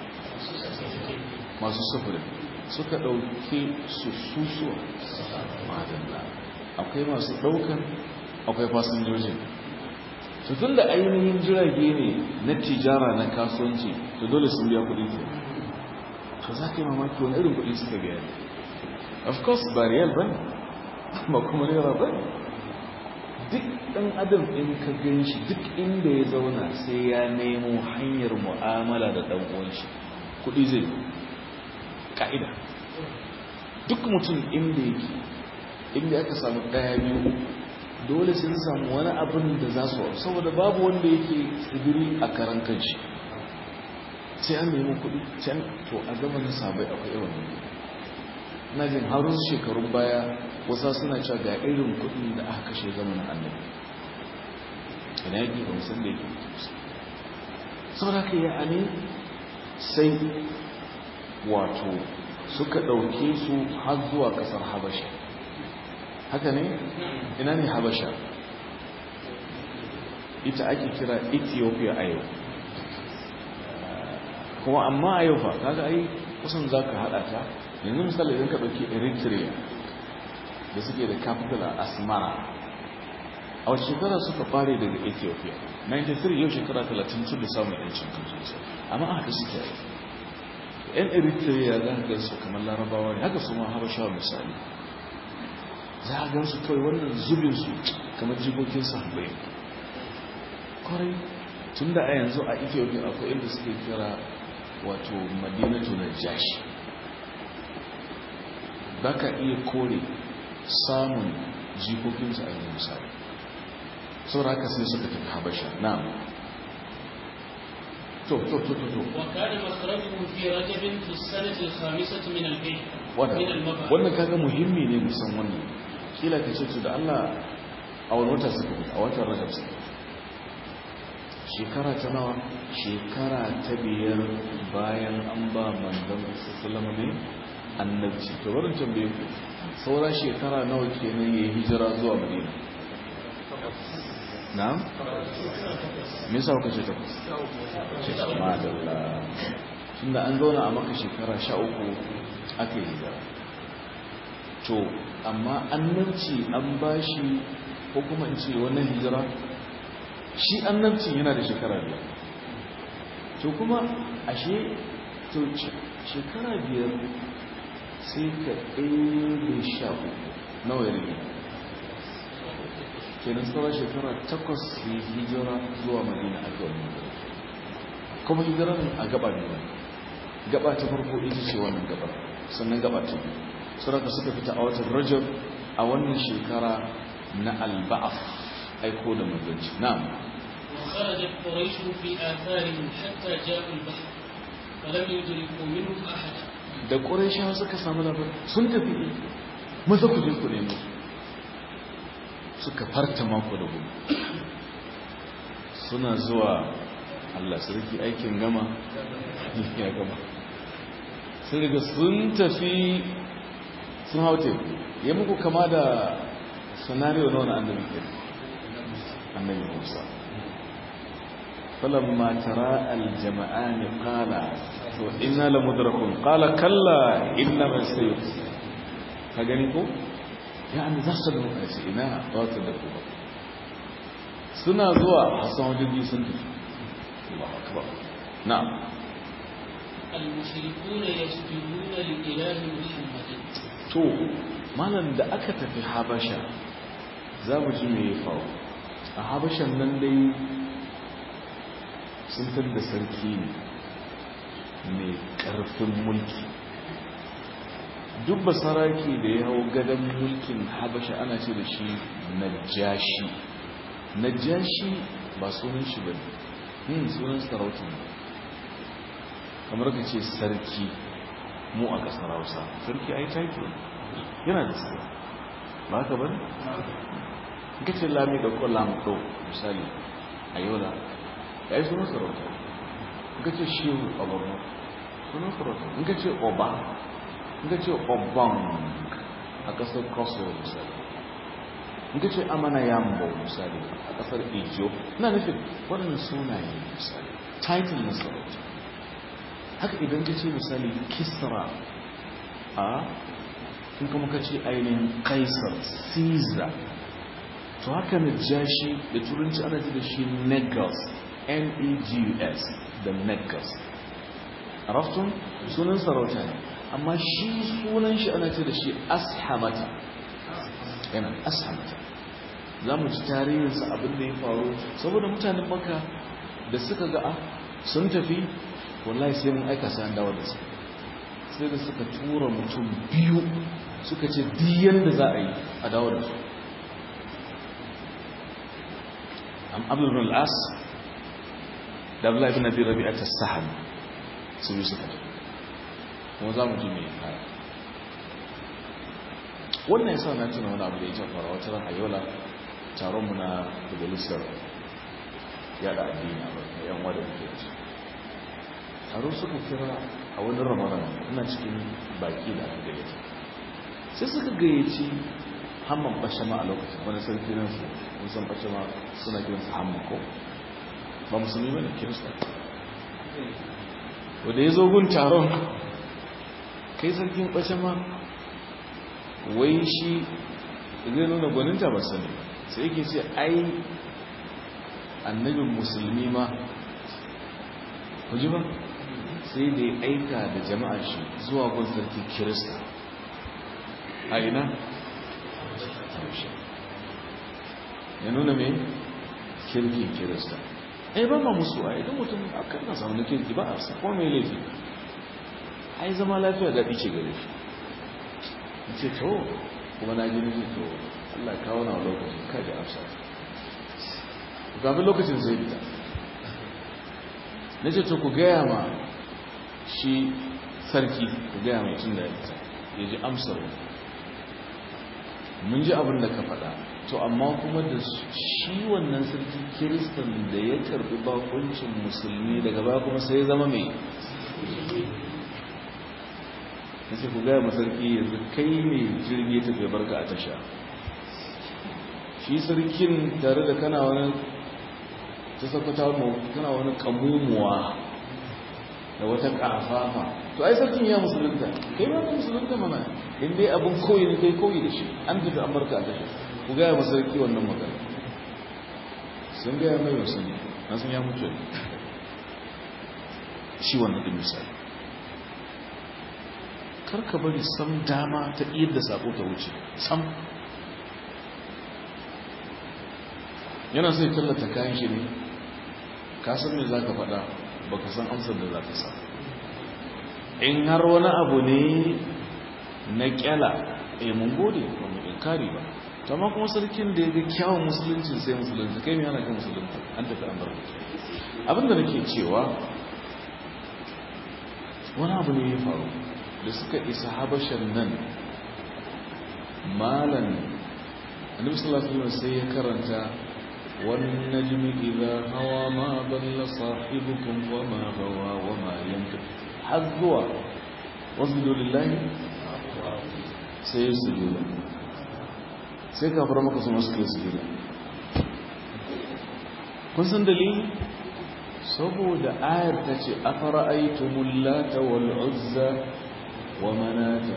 masu sufurin suka ɗauke su susuwa madalla akwai masu ɗaukan akwai fasinjojin to tun da ainihin jirage ne na tijara na kasuwanci to dole sun biya kuɗi ke to za ka yi mamaki wani irin kuɗi suka biya ne of course ba riyal ba ne ba kuma naira ba ne duk ɗan adam in ka gan shi duk inda ya zauna sai ya nemo hanyar mu'amala da ɗan uwanshi kuɗi zai ka'ida duk mutum inda yake inda aka samu ɗaya biyu dole sun samu wani abin da za su saboda babu wanda yake tsibiri a karan kanshi sai an nemi kuɗi can to a zamanin sabai akwai yawan na jin harun shekarun baya wasa suna cewa ga irin kuɗin da aka kashe zamanin annabi ina yake ba musan da yake saboda ka yi ani sai wato suka ɗauke su har zuwa ƙasar habasha haka ne ina ne habasha ita ake kira ethiopia a yau kuma amma a yau fa kaga ai kusan za ka haɗa ta yanzu misali idan ka ɗauki eritrea da suke da capital a asmara a wata shekara suka fare daga ethiopia 93 yau shekara 30 tun da samun yancin kansu amma haka suke yi yan eritrea za ka gansu kamar larabawa ne haka su ma habashawa misali za a gansu kawai wannan zubinsu kamar jikokin sahabbai kwarai tun da a yanzu a ethiopia akwai inda suke kira wato madinatu na jashi ba ka iya kore samun jikokinsu a yanzu misali saboda haka sai suka tafi habasha na to to to to to وكان مخرجه في رجب في السنة الخامسة من البيت من المبعث wannan kaga muhimmi ne musan wannan kila ka ce to da Allah a wani wata suka fita a watan rajab suka fita shekara ta nawa shekara ta biyar bayan an ba manzon sallama ne annabci to barin tambaye ku saura shekara nawa kenan yayi hijira zuwa madina na'am me yasa kuka ce takwas shekara madalla tunda an zauna a maka shekara sha uku aka yi hijira to amma annabci an bashi ko kuma in ce wannan hijira shi annabci yana da shekara biyar to kuma ashe to shekara biyar sai ka ɗaya sha uku nawa ya rage kenan sauran shekara takwas ya hijira zuwa madina a ga wani kuma hijirar a gaba ne gaba ta farko ita ce wannan gaba sannan gaba ta biyu suraka suka fita a watan rajab a wannan shekara na alba'af aiko da maganci na'am وخرجت قريش في آثارهم حتى جاءوا البحر فلم يدركوا منهم أحدا da ƙuraishawa suka samu labarin sun tafi maza ku je ku nemo suka farta mako da gudu suna zuwa Allah sarki aikin gama ya gama sun riga sun tafi sun hau teku ya muku kama da scenario na wani annabi ke annabi musa فلما ترى الجمعان قال إنا لمدركون قال كلا إنما سيف فقالوا يعني ذصل إنا قوات الدكوبة سنة زوا حسن وجدي سنة الله أكبر نعم المشركون يسجدون لإله محمد to malam da aka tafi habasha za mu ji me ya faru a habashan nan dai sun da sarki ne mai ƙarfin mulki duk basaraki da ya hau gadon mulkin habasha ana ce da shi najashi najashi ba sunan shi ba ne sunan sarauta ne kamar ka ce sarki mu a ƙasar hausa sarki ai taiki yana da sarki ba ka bane ka ce lami da ko lamdo misali a yola ya yi sunan sarauta in ka ce shehu a borno sunan sarauta in ka ce oba in ka ce oban a ƙasar kosovo misali in ka ce amana yambo misali a ƙasar ijo na nufin waɗannan sunaye misali title na sarauta haka idan ka ce misali kisra a in kuma ka ce ainihin kaisar caesar to haka na jashi da turanci ana ji da shi negus n-e-g-u-s da negus a raftun sunan sarauta ne amma shi sunan shi ana ce da shi ashamata yana ashamata za mu ci tarihinsa abin da ya faru saboda mutanen maka da suka ga a sun tafi wallahi sai mun aika sai an dawo da su sai da suka tura mutum biyu suka ce diyan da za a yi a dawo da su am abdul bin al'as da abdullahi bin abi rabi'a ta sahan su bi suka kuma za mu ji mai kaya wannan yasa na tuna wani abu da ya ce fara wata ran a yola taron mu na majalisar yada addini a yan wadda muke da su taro suka kira a wani ramadan ina cikin baki da aka gayyaci sai suka gayyaci hamman bashama a lokacin wani sarki nan su musan bashama suna kiran su hamman ko ba musulmi bane kirista wanda ya zo gun taron kai sarkin ɓace ma wai shi zai nuna gwaninta ba sani sai yake ce ai annabin musulmi ma ku ji ba sai da ya aika da jama'a shi zuwa gun sarki kirista a ina ya nuna mai kirkin kirista ai ba ma musu a idan mutum a kan na samu kirki ba a sa kuma mai laifi ai zama lafiya daɗi ce gare shi ce to kuma na gini ce to Allah kawo na lokacin kaji amsa kafin lokacin zai fita na ce to ku gaya ma shi sarki ku gaya mai tun da ya fita ya ji amsar mun ji abin da ka faɗa to amma kuma da shi wannan sarki kiristan da ya karbi bakuncin musulmi daga ba kuma sai ya zama mai na ce ku gaya masarki yanzu kai ne jirgi tafiya barka a tasha shi sarkin tare da kana wani ta sakwata kana wani kamumuwa da wata kafafa to ai sarkin ya musulunta kai ma ka musulunta mana in dai abin koyi ne kai koyi da shi an tafi an barka a tasha ku gaya masarki wannan magana sun gaya mai wasu ne na sun ya mutu shi wannan ɗin misali karka bari sam dama ta da sako ta wuce sam yana sai tallata kayan shi ne ka san me za ka faɗa ba ka san amsar da za ka sa in har wani abu ne na kyala eh mun gode ba mu inkari ba to amma kuma sarkin da ya ga kyawun musulunci sai musulunci kai me yana kan musulunci an tafi an bar abinda nake cewa wani abu ne ya faru da suka isa habashan nan malan annabi sallallahu alaihi wasallam sai ya karanta wan najmi idha hawa ma dalla sahibukum wa ma gawa wa ma yantiq hazwa wasjudu lillahi sai ya sujuda sai ka fara maka su masu kai sujuda kun san dalili saboda ayar ta ce afara aitumul lata wal uzza wa manata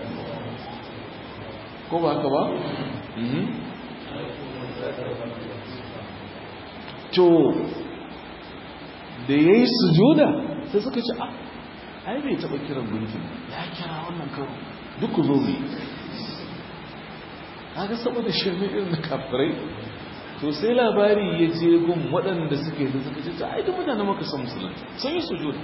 ko ba haka ba? to da ya yi sujuda sai suka ce a ai bai taɓa kiran gunkin ya kira wannan karo duk zo mai haka saboda shirme irin na kafirai to sai labari ya je gun waɗanda suke da suka ce ta ai duk mutane maka san musulunci sun yi sujuda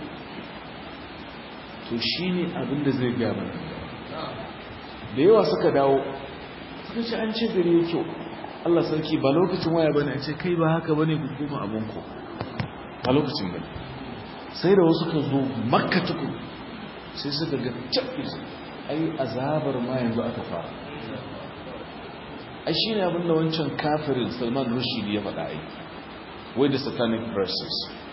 to shi ne abinda zai gaya mana da yawa suka dawo suka ce an ce gari ya kyau Allah sarki ba lokacin waya bane a ce kai ba haka bane ku koma abinku ba lokacin bane sai da wasu ka zo makka tuku sai suka ga tabbis ai azabar ma yanzu aka fara ai shine abin da wancan kafirin Salman Rushdie ya faɗa ai wai da satanic verses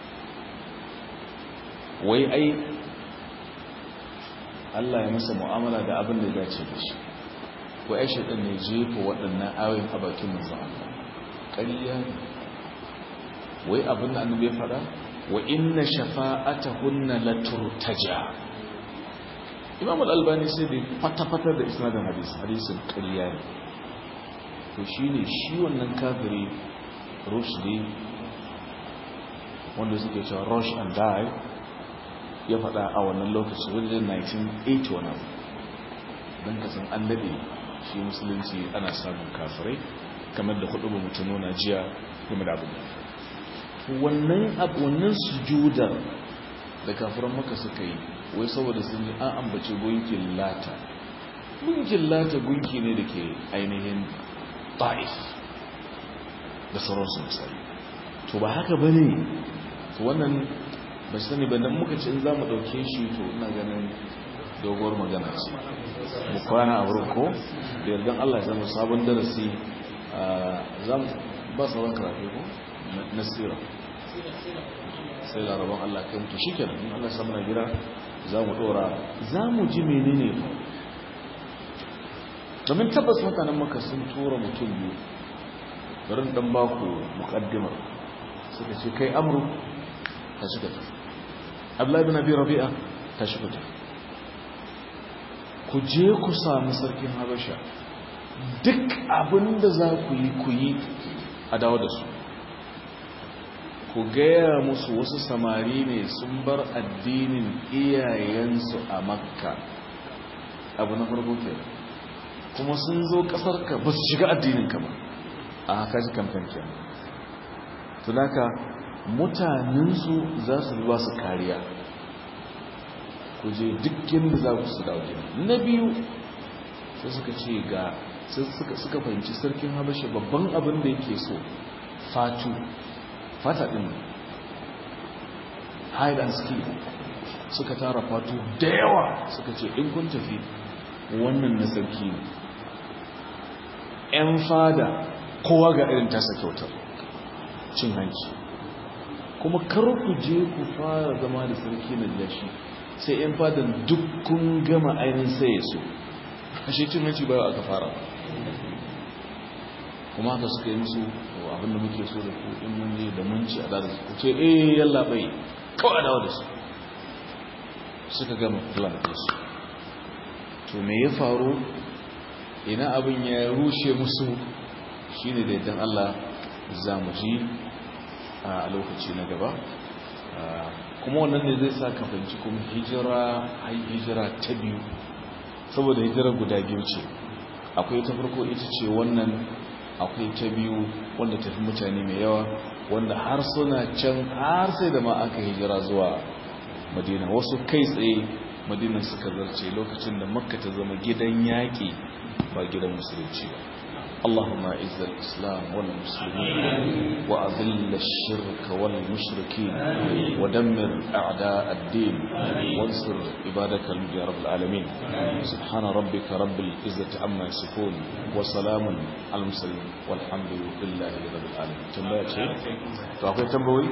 wai ai Allah ya masa mu'amala da abin da ya dace da shi ko ai shaitan ne jefa waɗannan ayoyin a bakin manzon Allah ƙarya ne wai abin da annabi ya faɗa wa inna shafa'atahunna laturtaja Imam al-Albani sai da fata-fata da isnadin hadisi hadisin ƙarya ne to shine shi wannan kafiri Rushdi wanda suke cewa rush and die ya faɗa a wannan lokaci wajen 1981 don kasan an daɗe shi musulunci ana samun kafirai kamar da hudu ba mutum nuna jiya game da abin wannan wannan sujudar da kafiran maka suka yi wai saboda sun ji an ambace gunkin lata gunkin lata gunki ne da ke ainihin ta'if da sauransu misali to ba haka ba ne to wannan ba shi sani ba dan muka ce in za mu ɗauke shi to ina ganin doguwar magana ce mu kwana a wurin ko da yardan Allah ya zama sabon darasi za mu ba sauran karatu ko na sira sai laraban Allah kai mutu shi kenan in Allah samu na gira za mu ɗora za mu ji menene fa domin tabbas mutanen maka sun tura mutum biyu bari dan baku muqaddimar suka ce kai amru ta shiga tafi abdullahi bin abi rabi'a ta shiga tafi ku je ku sami sarkin habasha duk abin da za ku yi ku yi a dawo da su ku gaya musu wasu samari ne sun bar addinin iyayensu a makka abu na farko ke kuma sun zo kasarka ba su shiga addininka ba a haka ji kamfen ke tunaka mutanensu za su ba su kariya ku je dukkan da za ku su dawo na biyu sai suka ce ga suka fahimci sarkin habasha babban abin da yake so fatu fata din hide and ski suka tara fatu da yawa suka ce in kun tafi wannan na sarki ne ‘yan fada kowa ga irin tasa kyautar cin hanci kuma kar ku je ku fara zama da sarki na jashi sai ‘yan fadan duk kun gama ainihin sai ya so ashe cin hanci bayan aka fara kuma haka suka yi musu abinda muke so da ku in mun je da mun ci a dada su ce eh yalla bai kawai dawo da su suka gama plan su to me ya faru ina abin ya rushe musu shine da idan Allah za mu ji a lokaci na gaba kuma wannan ne zai sa ka fahimci kuma hijira ai hijira ta biyu saboda hijira guda biyu ce akwai ta farko ita ce wannan akwai ta biyu wanda tafi mutane mai yawa wanda har suna can har sai da ma aka hijira zuwa madina wasu kai tsaye madina suka zarce lokacin da makka ta zama gidan yaƙi ba gidan musulunci ba اللهم اعز الاسلام والمسلمين واذل الشرك والمشركين ودمر اعداء الدين وانصر عبادك يا رب العالمين سبحان ربك رب العزه عما يصفون وسلام على المرسلين والحمد لله رب العالمين tambaya ce to akwai tambayoyi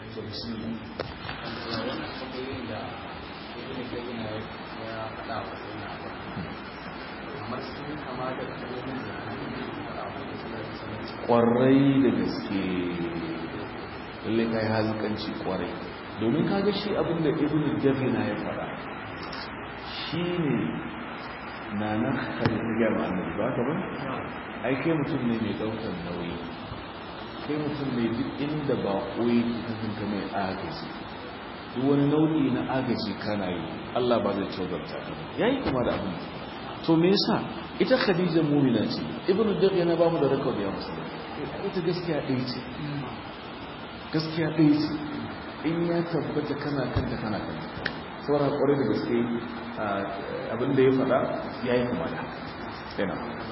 kwarai da gaske lalle kai halikanci kwarai domin kaga shi abinda ibn jafina ya fara shi ne na na halittar ma annabi ba ka ba ai kai mutum ne mai daukar nauyi kai mutum ne duk inda ba koyi kafinka mai agaji duk wani nau'i na agaji kana yi Allah ba zai tsogarta yayi kuma da abin to me yasa ita khadija mu'mina ce ibnu daqiq yana ba mu da record ya musu ita gaskiya ɗaya ce gaskiya ɗaya ce in ya tabbata kana kanta kana kanta sauran kwarai da gaske abin da ya faɗa ya yi kuma da yana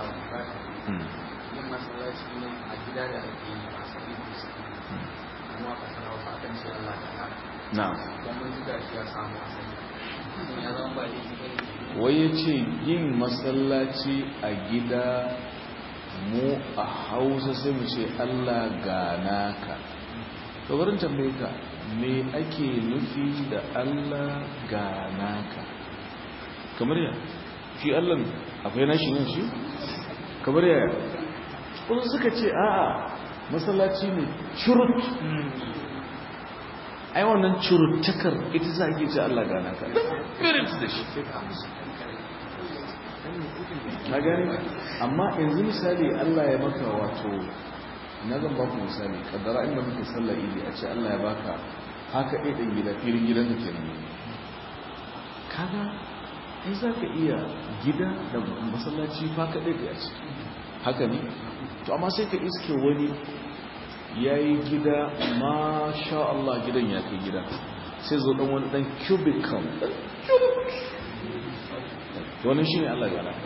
yin masallaci ne a gida da ake yi a sabi kuma a kasar hausa akan ce Allah da hana na don mun ji gashi ya samu asali ya zama ba da shi wai ya ce yin masallaci a gida mu a hausa sai mu ce Allah gana ka barin tambaye ka me ake nufi da Allah gana ka kamar ya shi Allah akwai nashi yin shi kamar ya wasu suka ce a'a masallaci ne curut ai wannan curuttakar ita za a ke ce Allah gana ka spirit da shi na gani amma yanzu misali Allah ya maka wato na zan baku misali kaddara inda muke sallar idi a ce Allah ya baka haka ɗaya ɗin gida filin gidan da ke nan kaga ai za ka iya gida da masallaci faka ɗaya da ce haka ne to amma sai ka iske wani ya yi gida masha Allah gidan ya kai gida sai zo ɗan wani ɗan cubicle wani shi ne Allah gana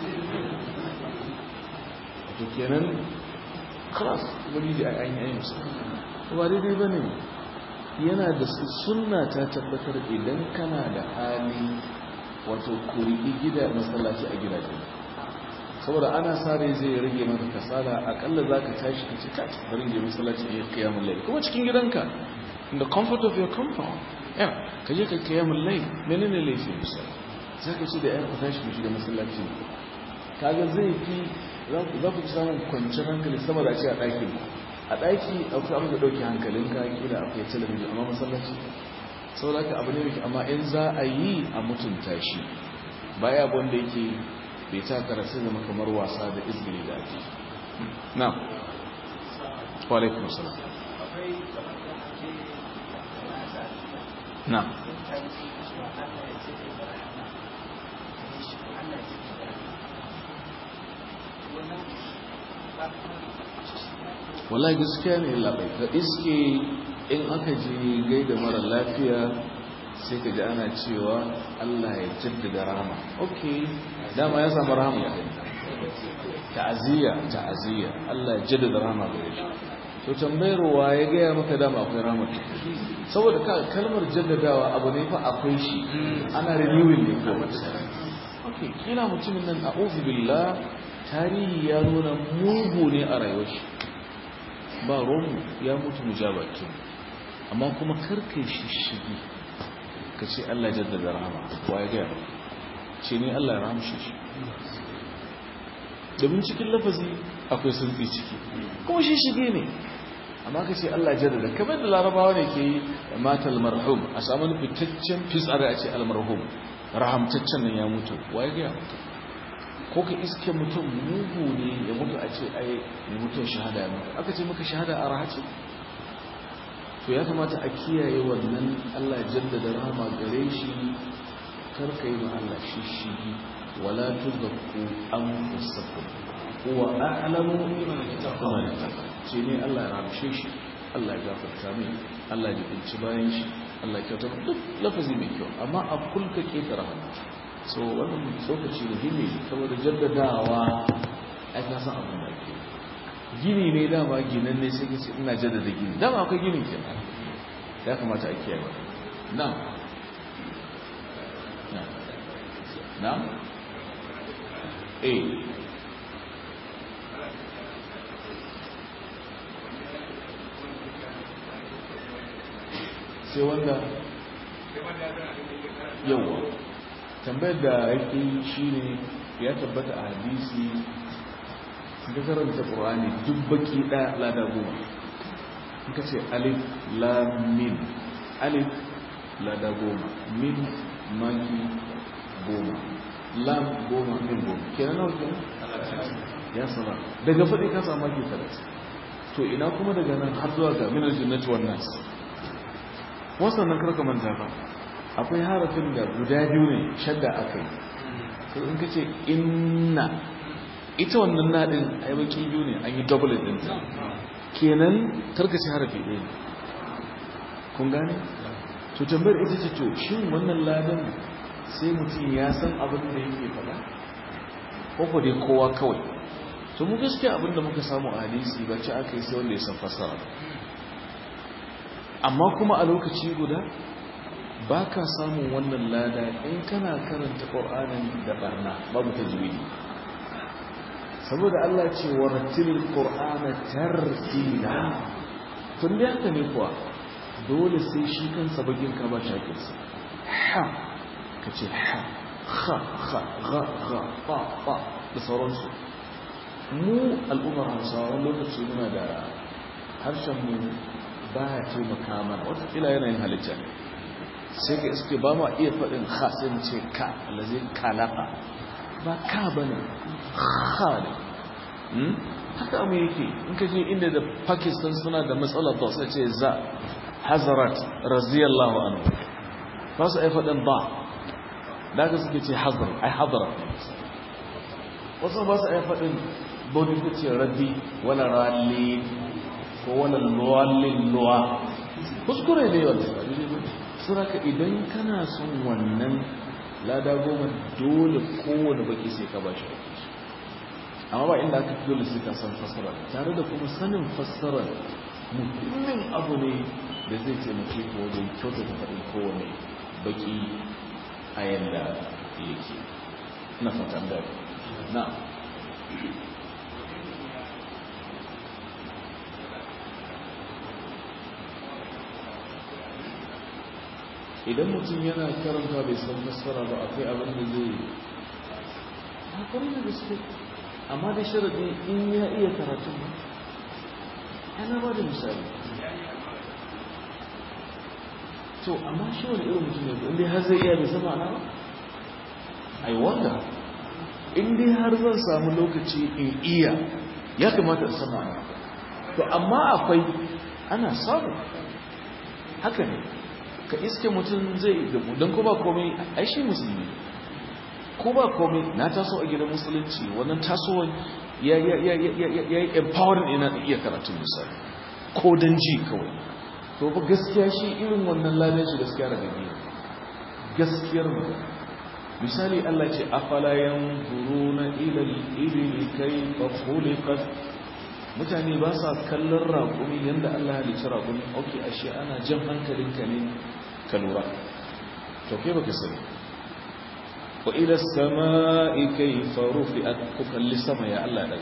to kenan kras wani da an yi musu ba daidai ba ne yana da sunna ta tabbatar idan kana da hali wato kuri gida masallaci a gidaje saboda ana sare zai rage maka kasala akalla za ka tashi ka ce kai bari je masallaci ya kiyamun lai kuma cikin gidanka in the comfort of your compound yeah ka je ka kiyamun lai menene laifin misali za ka ce da yan tashi ku shiga masallaci kaga zai fi za ku samun kwanciyar hankali sama da ce a ɗakin a ɗaki akwai abin da ɗauki hankalinka kila akwai talabijin amma masallaci sau da abu ne mai amma in za a yi a mutunta shi baya wanda yake bai ta karatu zama kamar wasa da izgili da ake na walaikun salam na wallahi gaskiya ne labai ka iske in aka je gaida mara lafiya sai ka ji ana cewa Allah ya jaddada rahama ok dama ya samu rahama ya ta'aziyya ta'aziyya Allah ya jaddada rahama gare shi to tambayar wa ya gaya maka dama akwai rahama saboda ka kalmar jaddadawa abu ne fa akwai shi ana renewing ne ko ok kila mutumin nan a'udhu billah tarihi ya nuna mugu ne a rayuwar shi ba romu ya mutu mujabatu amma kuma karkai shi shigi ka ce Allah jaddada rahama wa ya gaya ce ne Allah ya rahamshe shi domin cikin lafazi akwai sulfi ciki kuma shi shige ne amma ka ce Allah jaddada kamar da larabawa ne ke yi matal marhum a samu fitaccen fisar a ce almarhum rahamtaccen nan ya mutu wa ya gaya mutu ko ka iske mutum mugu ne ya mutu a ce ai ya mutum shahada ya mutu aka ce maka shahada a rahaci to ya kamata a kiyaye wannan Allah jaddada rahama gare shi karka yi ma Allah shi shi wala tuzakku anfusakum huwa a'lamu biman ittaqa ce ne Allah ya ramshe shi Allah ya gafarta mai Allah ya binci bayan shi Allah ya kyauta duk lafazi mai kyau amma a kulka ke rahama so wannan tsokaci muhimmi saboda jaddadawa ai ka san abin da ke gini ne dama ginan ne sai kace ina jaddada gini dama akwai gini ke ya kamata a kiyaye ba na na na eh sai wanda yawa tambayar da yake shi ne ya tabbata a hadisi da karanta ƙorani duk baki ɗaya lada goma in ka ce alif lamin alif lada goma min maki goma lam goma min goma kenan nawa kenan ya sama daga faɗi ka samu maki talatin to ina kuma daga nan har zuwa ga minar jinnati wannan wasu nan karka manta ba akwai harafin da guda biyu ne shadda aka yi to in ka ce inna ita wannan naɗin ai baki biyu ne an yi double din ta kenan karkace harafi ɗaya ne kun gane to tambayar ita ce to shin wannan ladan sai mutum ya san abin da yake faɗa ko ko dai kowa kawai to mu gaskiya abin da muka samu a hadisi ba ci aka yi sai wanda ya san fasara amma kuma a lokaci guda ba ka samun wannan lada in kana karanta ƙor'anin da barna babu ta juyi saboda Allah ce wa rattilil ƙor'ana tartila tun da yanka ne kuwa dole sai shi kansa bagin ka ba shakinsa ha ka ce ha ha ha ha ha ha ha da sauransu mu al'ummar hausawa wani lokaci muna da harshenmu ba ya taimaka mana watakila yanayin halitta ne sai ka iske ba ma iya faɗin ha sai mu ce ka alazi kalaka ba ka ba ne ha ne haka mu yake in ka je inda da pakistan suna da matsalar da sai ce za hazarat raziyallahu anhu ba su ai faɗin ba da ka suke ce hazar ai hadarat wasu ba su ai faɗin bauti ta ce raddi wala ralli ko wala luwallin luwa kuskure ne wanda suraka idan kana son wannan lada goma dole kowane baki sai ka ba shi amma ba inda aka dole sai ka san fassara tare da kuma sanin fassara muhimmin abu ne da zai taimake ka wajen kyautata faɗin kowane baki a yanda yake na fatan da na idan mutum yana karanta bai san fassara ba akwai abin da zai hakuri da gaske amma da sharadi in ya iya karatun ba ana ba da misali to amma shi wani irin mutum ne inda har zai iya bai san ma'ana ba i wonder in dai har zan samu lokaci in iya ya kamata in sama to amma akwai ana samu haka ne ka iske mutum zai gabu don ko ba komai ai shi musulmi ko ba komai na taso a gidan musulunci wannan tasowar ya yi empowering ina da iya karatun misali ko don ji kawai to ba gaskiya shi irin wannan ladan shi gaskiya daga biyu gaskiyar mu misali Allah ce afala yanzuruna ila al-ibli kayfa khuliqat mutane ba sa kallon raƙumi yanda Allah ya halicci raƙumi okay ashe ana jan hankalinka ne ka lura to kai baka sani wa ila as-sama'i kayfa rufi'at ku kalli sama ya Allah daga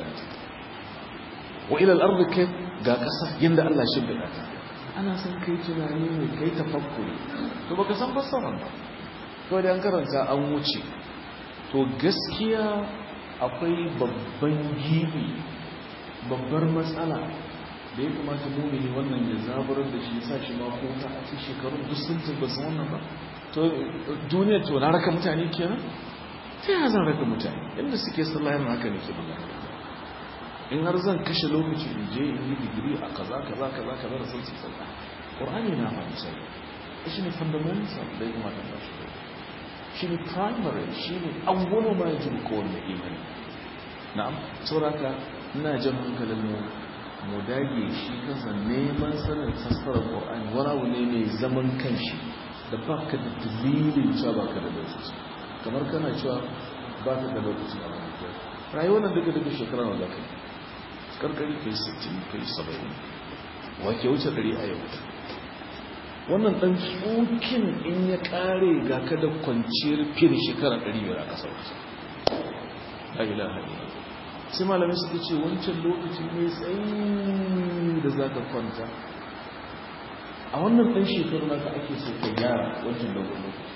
wa ila al-ardi kayf ga kasa yanda Allah shi bida ana son kai tunani ne kai tafakkuri to baka san fassara ba to da an karanta an wuce to gaskiya akwai babban gibi babbar matsala da ya kamata mumini wannan ya zaburar da shi sa shi ma ko ta a cikin shekarun duk sun tabbata wannan ba to duniya to na raka mutane kenan ta yana zan raka mutane inda suke sallah yana haka ne ke magana in har zan kashe lokaci in je in yi digiri a kaza kaza kaza kaza da sun sai sallah qur'ani na fa misali shi ne fundamental da ya kamata ba shi shi ne primary shi ne awwalu ma yajibu kowanne imani na'am saboda ina jan hankalin mu mu dage shi kansa neman sanin fassarar qur'ani wani abu ne mai zaman kanshi da baka da dalilin cewa baka da lokaci kamar kana cewa baka da lokaci a wani kyau rayuwar nan duka duka shekara na zaka karkari kai 60 kai 70 wake wuce dari a yau wannan dan tsokin in ya kare ga ka da kwanciyar fiye da shekara 500 a kasar wasu la ilaha illallah sai malamai suka ce wancan lokaci mai tsayi da za ka kwanta a wannan ɗan shekaru na ka ake so ka gyara wancan dogon lokaci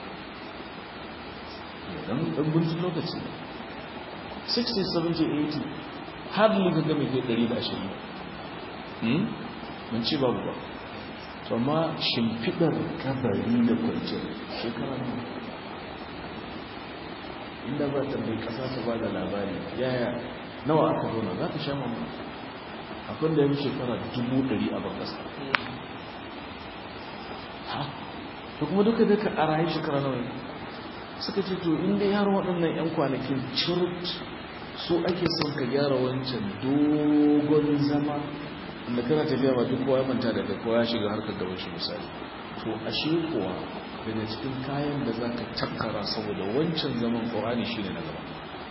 ɗan ɗan lokaci 60 70 80 hardly ka game kai 120 mun ce babu ba to amma shimfiɗar kabari da kwanciyar shekara ne inda ba ta bai ƙasa ta ba da labari yaya nawa aka zauna za ka sha mamma akwai da ya shekara dubu ɗari a ban ƙasa ha to kuma duka duka a rayu shekara nawa ne suka ce to inda yar waɗannan 'yan kwanakin cirut su ake son ka gyara wancan dogon zama inda kana tafiya ba duk kowa ya manta daga kowa ya shiga harkar gaban shi misali to ashe kuwa daga cikin kayan da za ka takkara saboda wancan zaman ƙorani shi ne na gaba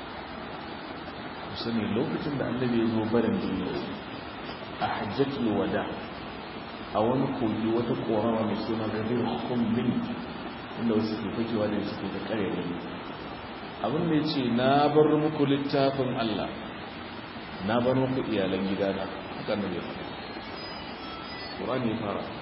sani lokacin da annabi ya zo barin duniya a hajjatul wada a wani kogi wata korama mai suna gadir kumbin inda wasu ke fakewa da suke da kare wani abin da ya ce na bar muku littafin Allah na bar muku iyalan gidana haka annabi ya faɗa Qur'ani ya fara